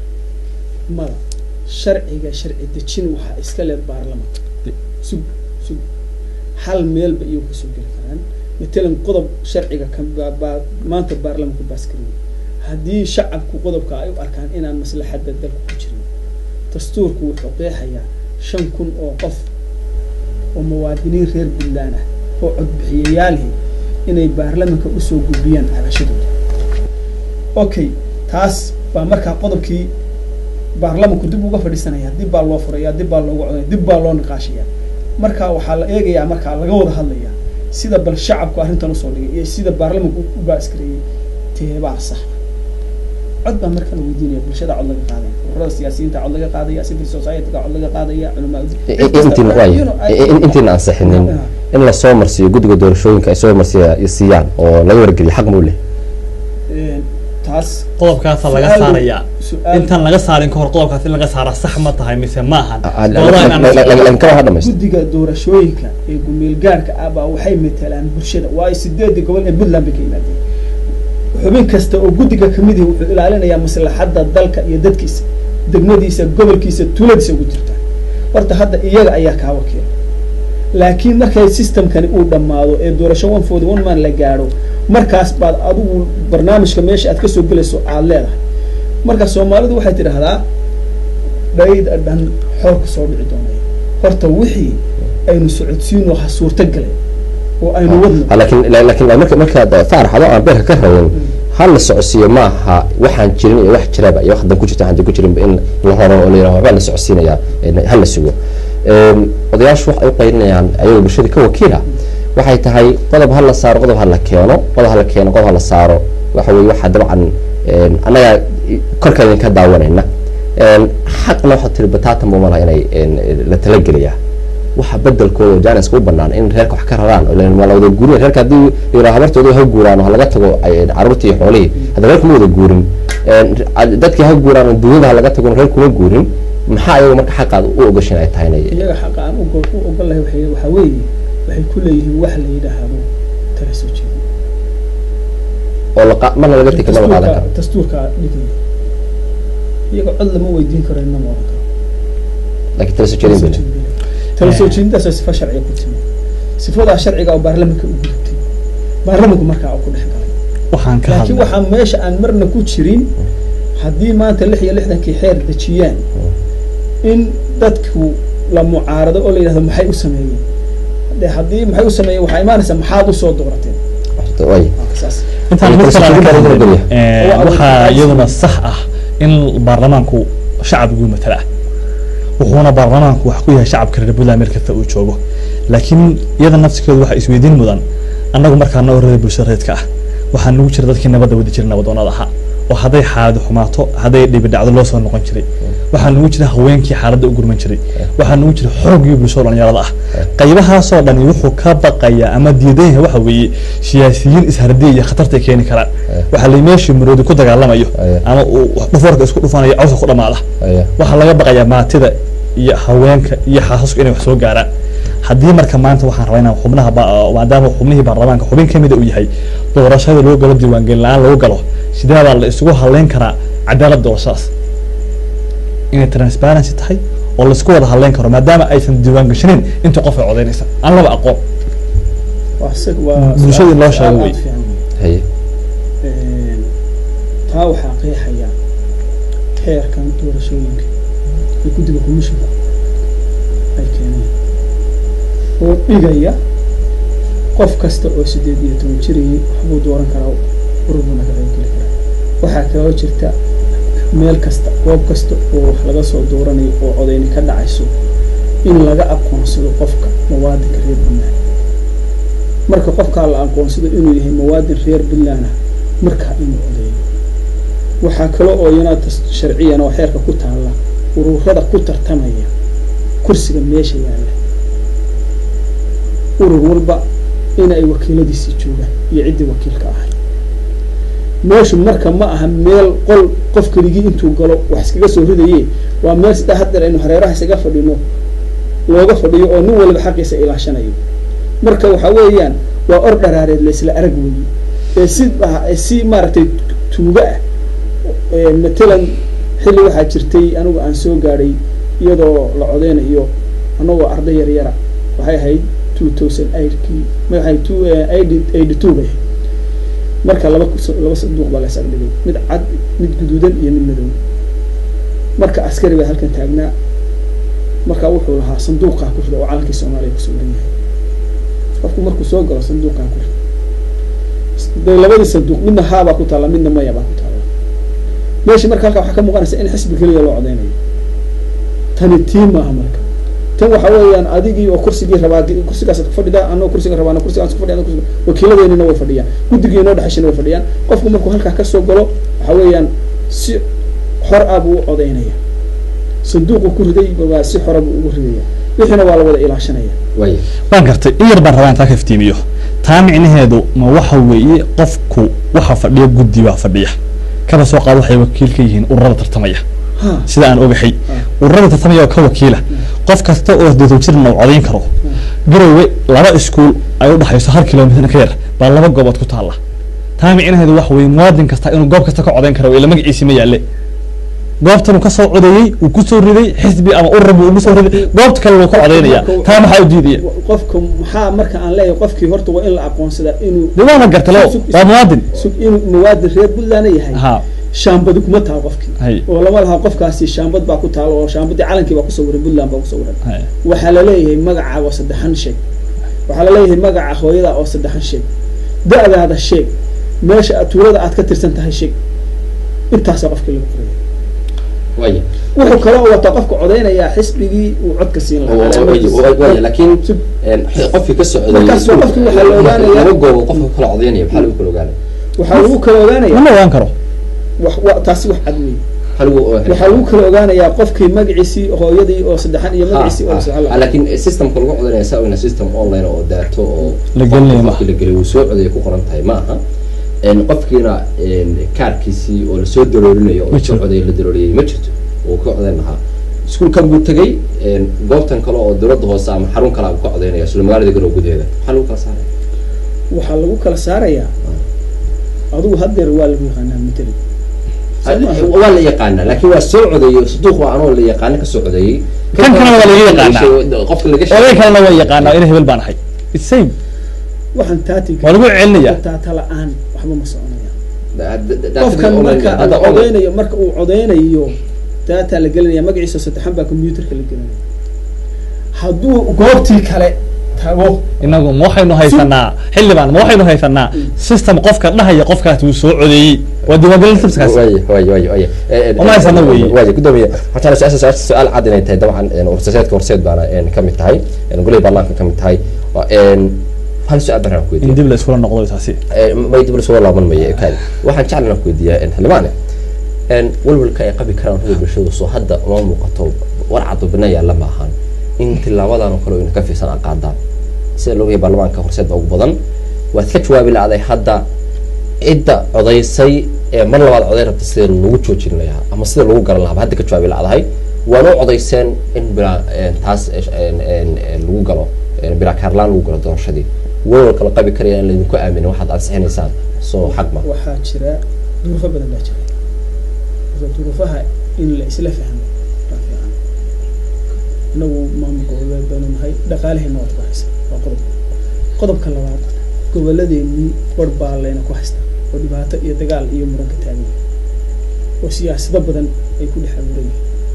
mada sharciga sharci dejin waxaa iska leed baarlamanka sug sug hal meelba iyo kasoo geli karaan matalan qodob sharciga ka baa- baa- maanta baarlamanku baaskariyay haddii shacabku qodobka ay u arkaan inaan maslaxadda dalka ku jirin dastuurku wuxuu qeexayaa shan kun oo qof oo muwaadiniin reer puntland ah oo codbixiyayaalihi inay baarlamanka usoo gudbiyaan cabashadooda okay taas baa markaa qodobkii baarlamanku dib uga fadhiisanaya dib baa loo furaya dib baa loogu codaya dib baa loo niqaashaya marka waxaa la eegayaa markaa laga wada hadlaya sida bal shacabku arrintan usoo dhigay iyo sida baarlamanku u baaskareeyey teebaa sax cod baa markaan weydiinaya bulshada cod laga qaadaya ururada siyaasiyiinta cod laga qaadaya civil society-ga cod laga qaadaya culamaa
intiina waayo intiina ansixinin in lasoo marsiiyo guddiga doorashooyinka ay soo marsiya siiyaan oo laga wargeliyo xaq ma u leh
taas
qodobkaasa laga
Su'aal-
saaraya
su'aal-
intaan laga saarin kahor qodobkaas in laga saara sax ma tahay mise maahan
laakiin kama ha dhamaysto
guddiga doorashooyinka ee gumeel gaarka ah baa waxay matalaan bulshada waayo sideedii gobol ee puntland bay ka yimaadeen xubin kasta oo guddiga kamid yahi wuxuu ilaalinayaa maslaxadda dalka iyo dadkiisa degmadiisa gobolkiisa tuuladiisa ugu jirta horta hadda iyaga ayaa kaa wakiila laakiin markay systemkani uu dhammaado ee doorasho one forty one man la gaadho markaas baad adigu barnaamijka meesha aad kasoo gelayso aad leedahay marka soomaalidu waxay tidhaahdaa dhayda dhan xoolka soo dhici doonaya horta wixii aynu socodsiino ha suurto galay oo aynu wadno
Ah, laakiin la- laakiin marka markaad faarax adoo aan beerka ka rabin hal la socodsiiyo ma aha waxaan jirin iyo wax jiraba iyo wax dan ku jirta waxaan dan ku jirin in la horo oo la yiraahdo waxbaa la socodsiinayaa in hal la sugo Een, odayaashu waxay u qaylinayaan ayagoo bulshada ka wakiila waxay tahay qodob ha la saaro qodob ha la keeno qodob ha la keeno qodob ha la saaro waxa weeye waxaa dabcan een, annaga korkeeda ka daawanayna Een, xaqna waxaa tiri bataatan buu malaha inay een, la talagelayaa waxa bedelkooda janiska u banaan in reerka wax ka raraan oo leen waa la wada guurin reerka haddii yidhaa habartooda ha guuraan oo ha laga tago ay- carruurtii iyo xoolihii hadda reerka ma wada guurin Een, dadkii ha guuraan oo dunyada ha laga tago reerku ma guurin maxaa ayaga marka xaqaad u ogashin ay tahay inay
iyaga xaqa aan u go- u ogolahay waxay waxaa weeye waxay ku leeyihiin wax la yidhaahdo tala soo jeedin
oo la qa- marna laga tegi ma la qaadan
dastuurka
karo
dastuurka dhigaya iyaga cod lama weydiin karo inama oran karo
laakiin tala soo jeedin bale
tala soo jeedintaas oo sifa sharciga ku timi sifadaa sharciga oo baarlamanka u gudubtay baarlamanku markaa uu ku dhex galay
waxaan ka
laakiin
hadlay
waxaa meesha aan marna ku jirin haddii maanta lix iyo lixdankii xeer dejiyaan in dadku la mucaarado oo la yidhahdo maxay u sameeyeen de haddii maxay u sameeyeen waxaa imaanaysa maxaad usoo doorateen
way
Waa saas
intaan mid kale aan ka
Tala soo
hadlay
jeedin
ee,
Waa
waxaa
awood-
iyaduna sax ah in baarlamaanku shacabku matala wuxuuna baarlamaanku wax ku yahay shacabka reer puntland meel kasta uu joogo laakiin iyada nafsikeedu waxaa isweydiin mudan annagu markaa noo reer bulshada reedka ah waxaa nagu jira dadkii nabadda wadi jiray nabadoonada ahaa oo hadday xaaladu xumaato hadday dhibi dhacdo loo soo noqon jiray waxaa nagu jira haweenkii xaaladda u gurman jiray waxaa nagu jira xoogii bulshada dhalinyarada ah qaybahaasoo dhani wuxuu ka baqayaa ama diidan yahay waxa weeye siyaasiyiin ishardiya iyo khatarta ay keeni karaan waxaa la meeshii maroodi ku dagaalamayo
Aya.
ama uu dhufoorka isku dhufanayo cawska ku dhamaada
Aya.
waxaa laga baqayaa maatida iyo haweenka iyo xaasasku inay wax soo gaaraan haddii marka maanta waxaan rabaa inaan xubnaha ba- maadaama xubnihii baarlamaanka xubin ka mida uu yahay doorashada loo galo diiwaangelin la-aan lagu galo sidee baa la isugu haleyn karaa cadaalad doorashadaas inay transparency tahay oo laisku wada haleyn karo maadaama aysan diiwaan gashanayn inta qof ay codeynaysa aan laba aqoon
waa isaga waa
Bulshada in loo
su'aal
sheego
aad
wey.
fiican wey.
haye
Een, taa waxaa qeexaya heerkan doorashooyinka ee guddiga commissionka ay keeneen oo dhigaya qof kasta oo sideed iyo toban jirayay waxbuu dooran karaa ururbuuna ka qaybgeli karaa waxaa kaloo jirta meel kasta goob kasta oo wax laga soo dooranayo oo codeyni ka dhacayso in laga aqoonsado qofka muwaadinka reer puntland marka qofkaa la aqoonsado inuu yahay muwaadin reer puntland ah markaa inuu codeeyo waxaa kale oo iyana tas- sharciyan oo xeerka ku taalla ururada ku tartamaya kursiga meesha yaalla urur walba inay wakiiladiisii joogaan iyo ciddii wakiilka ahay meeshu marka ma aha meel qol qof keligii intuu galo wax iskaga soo ridaye waa meel sidaa haddeer aynu hareeraha isaga fadhino looga fadhiyo oo nin waliba xaqiisa ilaashanayo marka waxa weeyaan waa or dharaareed laysla arag weeye ee si ee si maaragtay tuuga ah ee matalan xilli waxaa jirtay anigu aan soo gaadhay iyadoo la codeynayo anagoo arday yar yara waxay ahayd two thousand eightkii ma waxay two eighty eighty two bay ahayd marka laba kus- laba sanduuq baa la is agdhigay mid cad mid guduudan iyo mid madow marka askari baa halkan taagnaa marka wuxuu lahaa sanduuqaa ku rida oo calankii soomaaliya kusoo waran yahay qofku markuu soo galo sanduuqaa ku rida de labadii sanduuq midna haabaa ku taalla midna maya baa ku taalla meesha marka halkaa waxaa ka muuqanaysa in xisbi keliya loo codeynayo tani tii maaha marka tan waxa weeyaan adigii oo kursigii rabaa kursigaasaad ku fadhidaa anoo kursiga rabaa kursigaas ku fadhiya anoo kursiga wakiiladeenina way fadhiyaan guddigii inoo dhexeshana way fadhiyaan qofku markuu halkaa kasoo galo waxa weeyaan si xor ah buu u codeynaya sanduuqu ku riday waa si xora buu ugu ridaya wixiina waa la wada ilaashanaya
waaya
waan gartay in yar baan rabaa intaa ka iftiimiyo taa micnaheedu ma waxa weeye qofku waxa fadhiya guddi baa fadhiya kaba soo qaad waxay wakiil ka yihiin ururada tartamaya
ha
sida aan ogahay ururada tartamaya oo ka wakiila qof kasta oo deetan jirna uu codayn karo garowe laba iskuul ay u dhaxayso hal kilomitr ka yar baa laba goobood ku taalla taa micnaheedu waxa weeye muwaadin kasta inuu goob kasta ka codayn karo ila magaciisi ma yaalle goobtan uu ka soo codeeyey uu ku soo riday xisbi ama urur buu ugu soo riday goobta kale wuu ka codaynaya taa maxaa u diidaya
qofka maxaa marka aan leeyahay qofkii horta waa in la aqoonsadaa inuu
de waana garta leo waa muwaadin
sug inuu muwaadin reer puntland yahay
ha
shaambadi kuma taha qofkii
hay
oo lama laha qofkaasi shaambad baa ku taalo oo shaambadii calankii baa kusoo waran puntland baa kusoo waran
hay
waxaa laleeyahay magaca oo saddexan sheeg waxaa laleeyahay magaca hooyada oo saddexan sheeg da-daada sheeg meesha aad tuulada aad ka tirsan tahay sheeg intaasaa qofkii lagu qoraya
waaya
wuxuu kaloo wataa qofka codeynayaa xisbigii uu codka siin lahaa
waaya waaya laakiin
Sug.
een, qofkii ka socday
Markaas waa qofkii waxaa la ogaanayaa-
laba goobo qofka kala codeynaya maxaa lagu kala ogaanaya
waxaa lagu kala ogaanayaa
lama ogaan karo
wax wa taasi wax cad weeye
maxaa lagu
waxaa lagu kala ogaanayaa qofkii magaciisii hooyadii oo saddexan iyo magaciisii oo saddexan
ha,
lahaa.
laakiin systemka lagu codeynaya saa weyna system online oo daato oo
La gelinayo
qofkii la geliyo uu soo codeeya ku qoran tahay ma aha een, qofkiina een, kaarkiisii oo lasoo daloolinayo oo
Ma
soo
jiro.
codeeya la dalooliyay ma jirto oo ka codeyn lahaa iskuulkan buu tegey een, goobtan kale oo dowladda hoose ama xarun kale buu ka codeynaya isla magaalada garow gudaheeda maxaa lagu kala saaraya
waxaa lagu kala saarayaa adigu haddeer waa lagu yaqaanaa mateli
waa la yaqaanaa laakiin waa soo codeeyey saduuq waa anoo la yaqaana ka soo codeeyey
Kan kalena waa laga yaqaanaa.
qofka laga
oday kalena waa yaqaanaa ina hebel baan ahay It's same
waxaan taati
waa lagu celinaya
taata la-aan waxba ma soconaya
sheegay
qofkan marka
hadda
uu codeynayo marka uu codeynayo daataa la gelinaya magaciisa saddexan baa computerka la gelinaya hadduu goobtii kale tago
inagu ma waxaynu haysanaa xildhibaan ma waxaynu haysanaa system qofka dhahaya qofkaas wuu soo codeeyey waa diiwaangelin systemkaas
way way way way
Uma haysana weeye.
way gudoomiye waxaan su-aasha su-aasha su-aal cad inay tahay dabcan een, warsaseedka horseed baana een, ka mid tahay een, golaha baarlamaanka ka mid tahay Waa, een, hal su-aal baan ku
in
weydiiya
dib la iskula noqdo taasi
may dib lasoo laaban mayo kaadi waxaan jeclan ku weydiiyaa een, xildhibaane een, walwalka ay qabi karaan rada bulshadu soo hadda uma muuqato warcad bina yaalla ma ahan in tilaabadan oo kale ayna ka fiirsan aan qaadaan sida loogayahay baarlamaanka horseed baa ugu badan waad ka jawaabi la-day hadda cidda codaysay ee mar labaad coday rabta sida lagu joojin lahaa ama sida lagu garan lahaa hadda ka jawaabi la-dahay waana u codayseen in bilaa een, taas een, een, een, lagu galo een, bilaa kaarlaan lagu galo doorashadii walwalka la qabi karaya in laydinku aaminin waxaad ansixinaysaan soo xaq ma
waxaa jira duruufo badan baa jira marka duruufaha in la isla fahmo baa fiican inagu maamulka ogeed baynu nahay dhaqaalaheena waad ku haysa waa qodob qodobka labaad gobolladeennii war baa layna ku haystaa oo dhibaato iyo dagaal iyo muran ka taagan yahay oo siyaasado badan ay ku dhex abuuran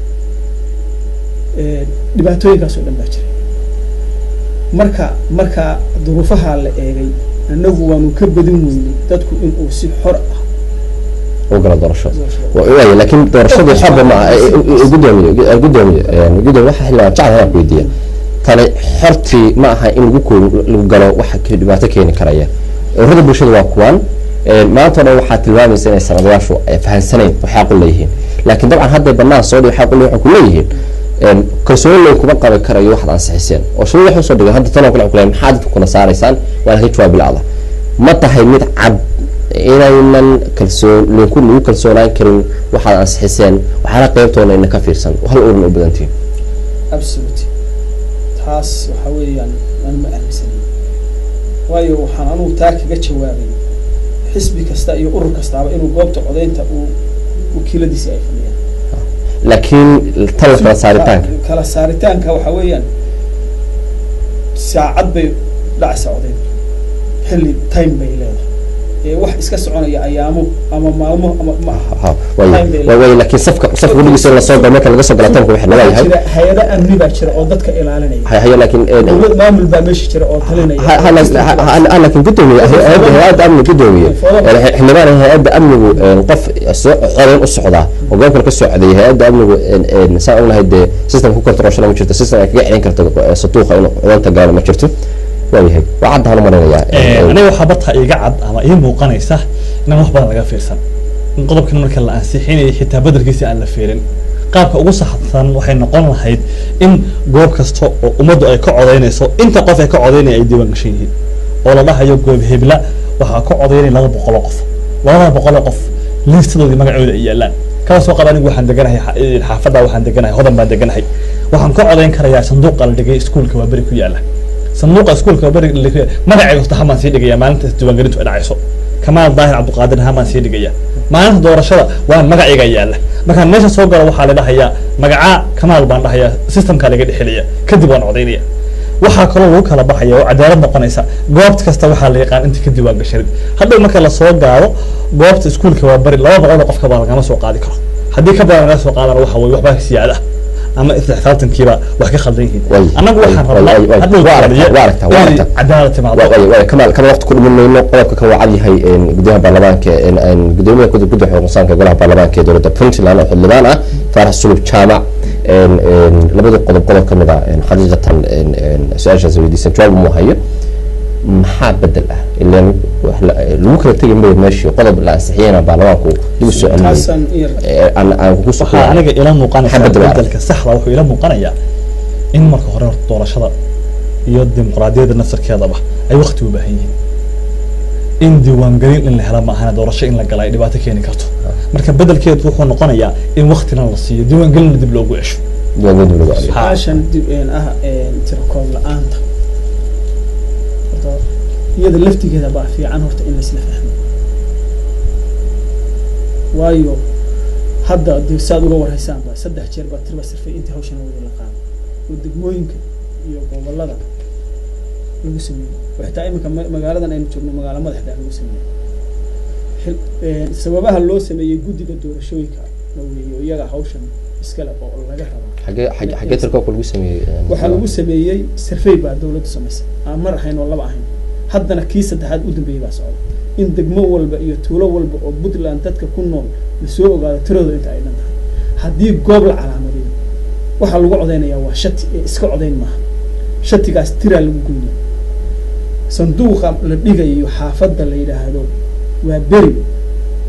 yihiin dhibaatooyinkaas oo dhan baa jira marka marka duruufaha la eegay annagu waanu ka badin weynay dadku inuu si xor ah
u galo doorasho waaya laakiin doorashadu xorba ma aha gudoomiye gudoomiye gudoomiye waxa xilligan jacel hadaan ku weydiiya tani xortii ma aha in lagu koo lagu galo waxa ke- dhibaato keeni karaya ururada bulshada waa kuwan maanta o dhan waxaa tilmaamaysa inay sanadayaashu ay fahansanayn waxay aqul leeyihiin laakiin dabcan hadday banaan soo dhig waxay aqul waxay ku leeyihiin kalsooni layn kuma qabi karayo waxaad ansixiseen oo shalay waxay usoo dhigeen hadda tanoo kale waxay ku leeyihin maxaa dadka kuna saaraysaan waana ka jawaabi la-da ma tahay mid cad inaynan kalsoon linku lagu kalsoonaan karin waxaad ansixiseen waxaana qeybtoona ina ka fiirsan hal urin u badantihin
absolute taas waxa weeyaan aan ma aaminsanin waayo waxaan anugu taa kaga jawaabay xisbi kasta iyo urur kastaaba inuu goobta codaynta uu wakiiladiisi ay fadhiyaan
laakiin tan la kala saaritaanka
kala saaritaanka waxa weeyaan saacad bay dhacaysaa codayntu xilli time bay leedahay ee wax iska soconaya ayaamo ama maalmo ama ma aha
Ha, way way way laakiin safka safka gudhigiisa la soo galo marka laga soo gala tanku waxay
waxaa
leeyahay
jira hay-ado amni baa jira oo dadka ilaalinaya
hay hay laakiin
dowlad maamul baa meesha jira oo talinaya
ha- ha- ha- ha- ha- laakiin gudoomiye hay-adda hay-adda amni gudoomiye Eh, xildhibaan hay-adda amnigu eh, qof soo codayn u socdaa oo goobkan ka soo codeeyay hay-adda amnigu eh, eh, saan ognahay dee system ku controlshana ma jirto system ay kaga celin karto eh, satuuqa inuu codaynta gaalo ma jirto waayahay waa cadda hanu marinayaa
aniga waxaa bartaa iga cad ama ii muuqanaysa inaan wax badan laga fiirsan in qodobkan marka la ansixinayo xitaa bedelkiisi aan la fiirin qaabka ugu saxsan waxay noqon lahayd in goob kasta oo ummaddu ay ka codaynayso inta qof ay ka codaynaya ay diiwaan gashan yihiin oo la dhahayo goob hebla waxaa ka codaynaya laba boqol oo qof labada boqol oo qof liistadoodii magacooda ay yaalaan kala soo qaba anigu waxaan deganahay xa- xaafadda waxaan deganahay hodan baan deganahay waxaan ka codayn karayaa sanduuqa la dhigay iskuulka waa beri ku yaala sanduuqa iskuulka waa beri la dhigay magacayga horta hamaan sii dhigaya maalinta diiwaangelintu ay dhacayso kamaal daahir cabdiqaadir hamaan sii dhigaya maalinta doorashada waa magacayga yaala markaan meesha soo galo waxaa la dhahayaa magacaa kamaal baan dhahayaa systemkaa laga dhexelaya kadib waan codaynaya waxaa kaloo lagu kala baxaya oo cadaalad noqonaysa goobt kasta waxaa la yaqaan inta ka diiwaan gashanin hadhow marka lasoo gaado goobta iskuulka waa bari laba boqol oo qofka baa lagama soo qaadi karo haddii ka badan laga soo qaadana waxa weye waxbaa siyaada ama isdhexsaabtankiiba wax ka khaldan yihiin
Way,
annagu waxaan
way, way, way,
rabnaa hadhow
waa aragtaa, waa aragtaa, waa
inay
aragtaa.
cadaalad timaado
waa way kamaal kama waqti ku dhiman mayno qodobka kan waa cad yahay een, gudoomiyaha baarlamaanka een, een, gudoomiyaha gudub gudda xuquuqsanka golaha baarlamaanka ee dowladda puntland oo xildhibaan ah faarax sulub jaamac een, een, labada qodob qodob ka mid ah een, xaqiiqatan een, een, su-aashaas weydiisan jawaab mu hayo maxaa bedel ah ilan wax la- lagu kala tegi mayo meeshii qodob la ansixiyana baarlamaanku dib u soo celinayay
taasaan iyar
Ee, aan aan ku soo
waxaa aniga ila muuqanaysa
Xabadda waa
bedelka saxda wuxuu ila muuqanayaa in marka hore horta doorashada iyo dimuqraadiyadda nafsirkeedaba ay waqti u baahan yihiin in diiwaangelin in la hela ma ahana doorasho in la gala ay dhibaato keeni karto marka bedelkeedu wuxuu noqonayaa in waqtina la siiyo diiwaangelinna dib loogu cesho
diiwaangelinta lagu celiyo
su-aashan dib een ah een tirakoob la-aanta horta iyada laftigeeda baa fiican horta in laisla fahmo waayo hadda dee saad uga warhaysaan ba saddex jeer baa tirba sirfay intii hawshan wada la qaado oo degmooyinka iyo gobolada lagu sameeyey oo xitaa iminka ma- magaaladan aynu joogno magaalo madaxda lagu sameeyey Xil- een, sababaha loo sameeyey guddiga doorashooyinka na weeye oo iyaga hawshan iskale oo laga rabaa
xagee xagee xagee tirkoobka lagu sameeyey een,
waxaa lagu sameeyey survey baa dawladdu samaysay aan mar ahayn oo laba ahayn haddana kii saddexaad u dambeeyey baa socda in degmo walba iyo tuulo walba oo puntland dadka ku nool lasoo ogaado tiradooda inta ay dhan tahay haddii goob la calaamadiyo waxaa lagu codeynayaa waa shati ee iska codeyn maaha shatigaas tiraa lagu goynaya sanduuqa la dhigayo xaafadda la yidhaahdo waa beri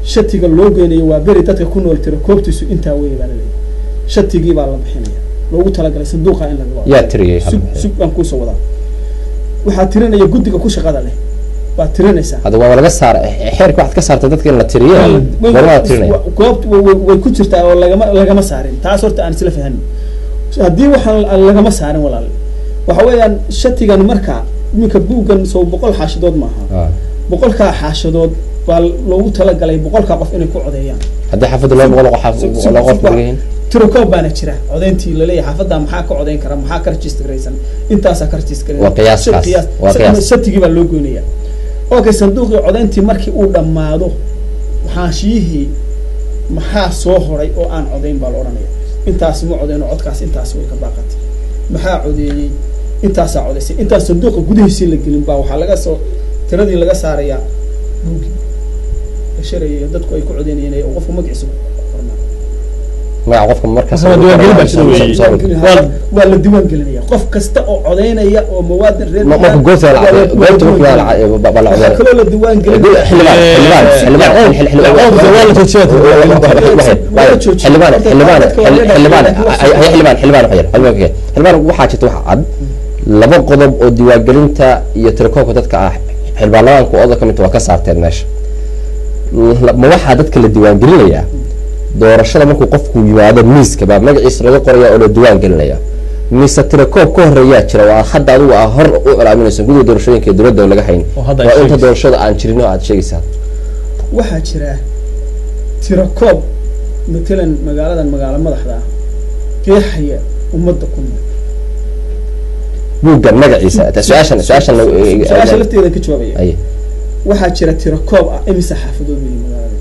shatiga loo geynayo waa beri dadka ku nool tira koobtiisu intaa weeye baa laleeyahay shatigii baa la bixinaya loogu talagalay sanduuqa in laga
yaa tiriyey
sug sug baan kuusoo wadaa waxaa tirinaya guddiga ku shaqada leh waa tirinaysaa
hadda waa laga saar xeerka waxaad ka saartay dadka in la tiriyo gormaa tirinaya
goobt way ku jirtaa oo lagama lagama saarin taas horta aan isla fahanin haddii waxaan lagama saarin walaal waxa weeyaan shatigan marka iminka buuggan soo boqol xaashadood maaha
Ah.
boqolkaa xaashadood baa loogu talagalay boqolkaa qof inay ku codeeyaan
haddii xaafadda laba boqol oo qof
Sug- sug-
laba qof
sug-
leeyihiin
tirokoob baana jira codeyntii laleeyahay xaafadda maxaa ka codeyn kara maxaa ka registraysan intaasaa ka registraysan
Waa qiyaaskaas,
Qiyaas.
waa qiyaas.
shatigii baa loo goynaya okay sanduuqii codeyntii markii uu dhammaado xaashiyihii maxaa soo horay oo aan codeyn baa la odhanaya intaasi ma codeyno codkaas intaas way ka baaqatay maxaa codeeyey intaasaa codeysay intaas sanduuqa gudihiisii la gelin baa waxaa laga soo tiradii laga saarayaa buuggii la sharayay dadku ay ku codeynayeen ee qofku magaciisa ku qornaa
magaca qofka markaas
Marka waa diiwaangelin baa jira weeye.
waa waa la diiwaan gelinaya qof kasta oo codeynaya oo muwaadin reer
Ma- marka goobta la
waa la-
caddeeyo- goobta marka
waa
la
la
caddeeyo, ba- ba la
waxaa
caddeeyo.
kaloo la diiwaan gelinaya
xildhibaan xildhibaan xildhibaan xil- xil- xildhibaan
waa la joojiyaa
xildhibaan xildhibaan xildhibaan xildhibaan xildhibaan xildhibaan waxyar xildhibaan xildhibaan waxaa jirta wax cad laba qodob oo diiwaangelinta iyo tirakoobka dadka ah xildhibaanlabaanku oda ka mid waa ka saarteen meesha La- ma waxaa dadka la diiwaangelinayaa doorashada markuu qofku yimaado miiska baa magaciisa laga qoraya oo la diiwaan gelinaya mise tirakoob ka horeeyaa jira waa hadda adigu aa hor u ilaaminayso gudiga doorashooyinka ee dowladda oo laga hayn
Oo hadda ay
waa inta
sheegayso.
doorashada aan jirin oo aad sheegaysaa
waxaa jira tirakoob matalan magaaladan magaalo madaxda ah qeexaya ummadda ku nool
buuggan magaciisa ta- su-aashan su-aashan
su-aasha lafteeda ka jawaabaya
ay
waxaa jira tirakoob ah imise xaafadood weeye magaalada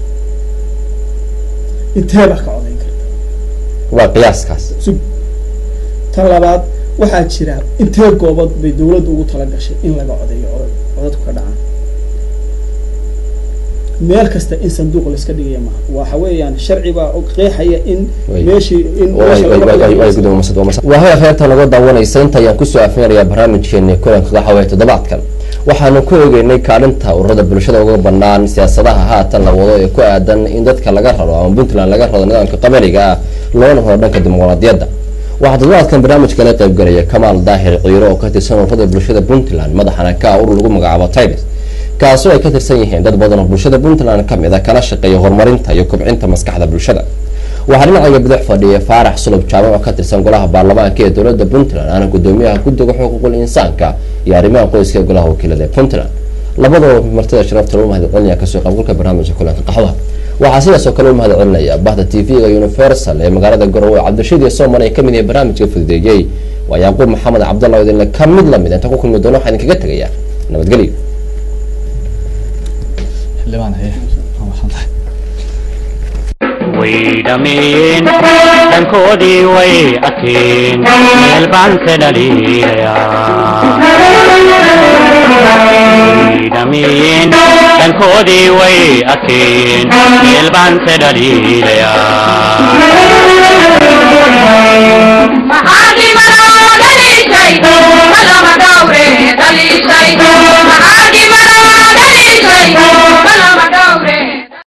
intee baa ka codeyn karta
waa qiyaaskaas
sug tan labaad waxaa jira intee goobood bay dawladdu ugu tala gashay in laga codeeyo codad codadku ka dhacaan meel kasta in sanduuq layska dhigaya maaha waxa weeyaan sharci baa og qeexaya in
Way.
meeshii in meesha laga codeeyo-
waa haya kheyrta laga daawanaysa inta ayaan kusoo afinayaa barnaamijkeeni kulanka waxa waye toddobaadkan waxaanu ku eegeynay kaalinta ururada bulshada uga banaan siyaasadaha haatan la wado ee ku aadan in dadka laga raro ama puntland laga rado nidaamka qabaliga ah loona raro dhanka dimuqraadiyadda waxaa toddobaadkan barnaamijka la qaybgalaya kamaal daahir ciiro oo ka tirsan ururada bulshada puntland madaxana ka ah urur lagu magacaabo tibes kaasoo ay ka tirsan yihiin dad badan oo bulshada puntland ka mid a kana shaqeeya horumarinta iyo kobcinta maskaxda bulshada waxaa dhinacayga bidix fadhiya faarax sulub jaamac oo ka tirsan golaha baarlamaanka ee dowladda puntland ana gudoomiyaha guddiga xuquuqul insaanka iyo arrimaha qoyska ee golaha wakiilada ee puntland labadoo martida sharafta lagu mahadcelinaya kasoo qaybgalka barnaamijka kulanka qaxwaha waxaa sidaas oo kale u mahadcelinaya bahda tv-ga universal ee magaalada garowe cabdirashiid iyo sooman ee kamid yahay barnaamijka fududeeyey waa yacquub maxamed cabdalla oo idinle ka mid lamid inta ku kulmi doono waxaa idinkaga tegaya nabadgelyo
xildhibaan haye waa maxsan tahay
way dhameeyeen dhankoodii way arkeen meel baan ka dhaliilayaa way dhameeyeen dhankoodii way arkeen meel baan ka dhaliilayaa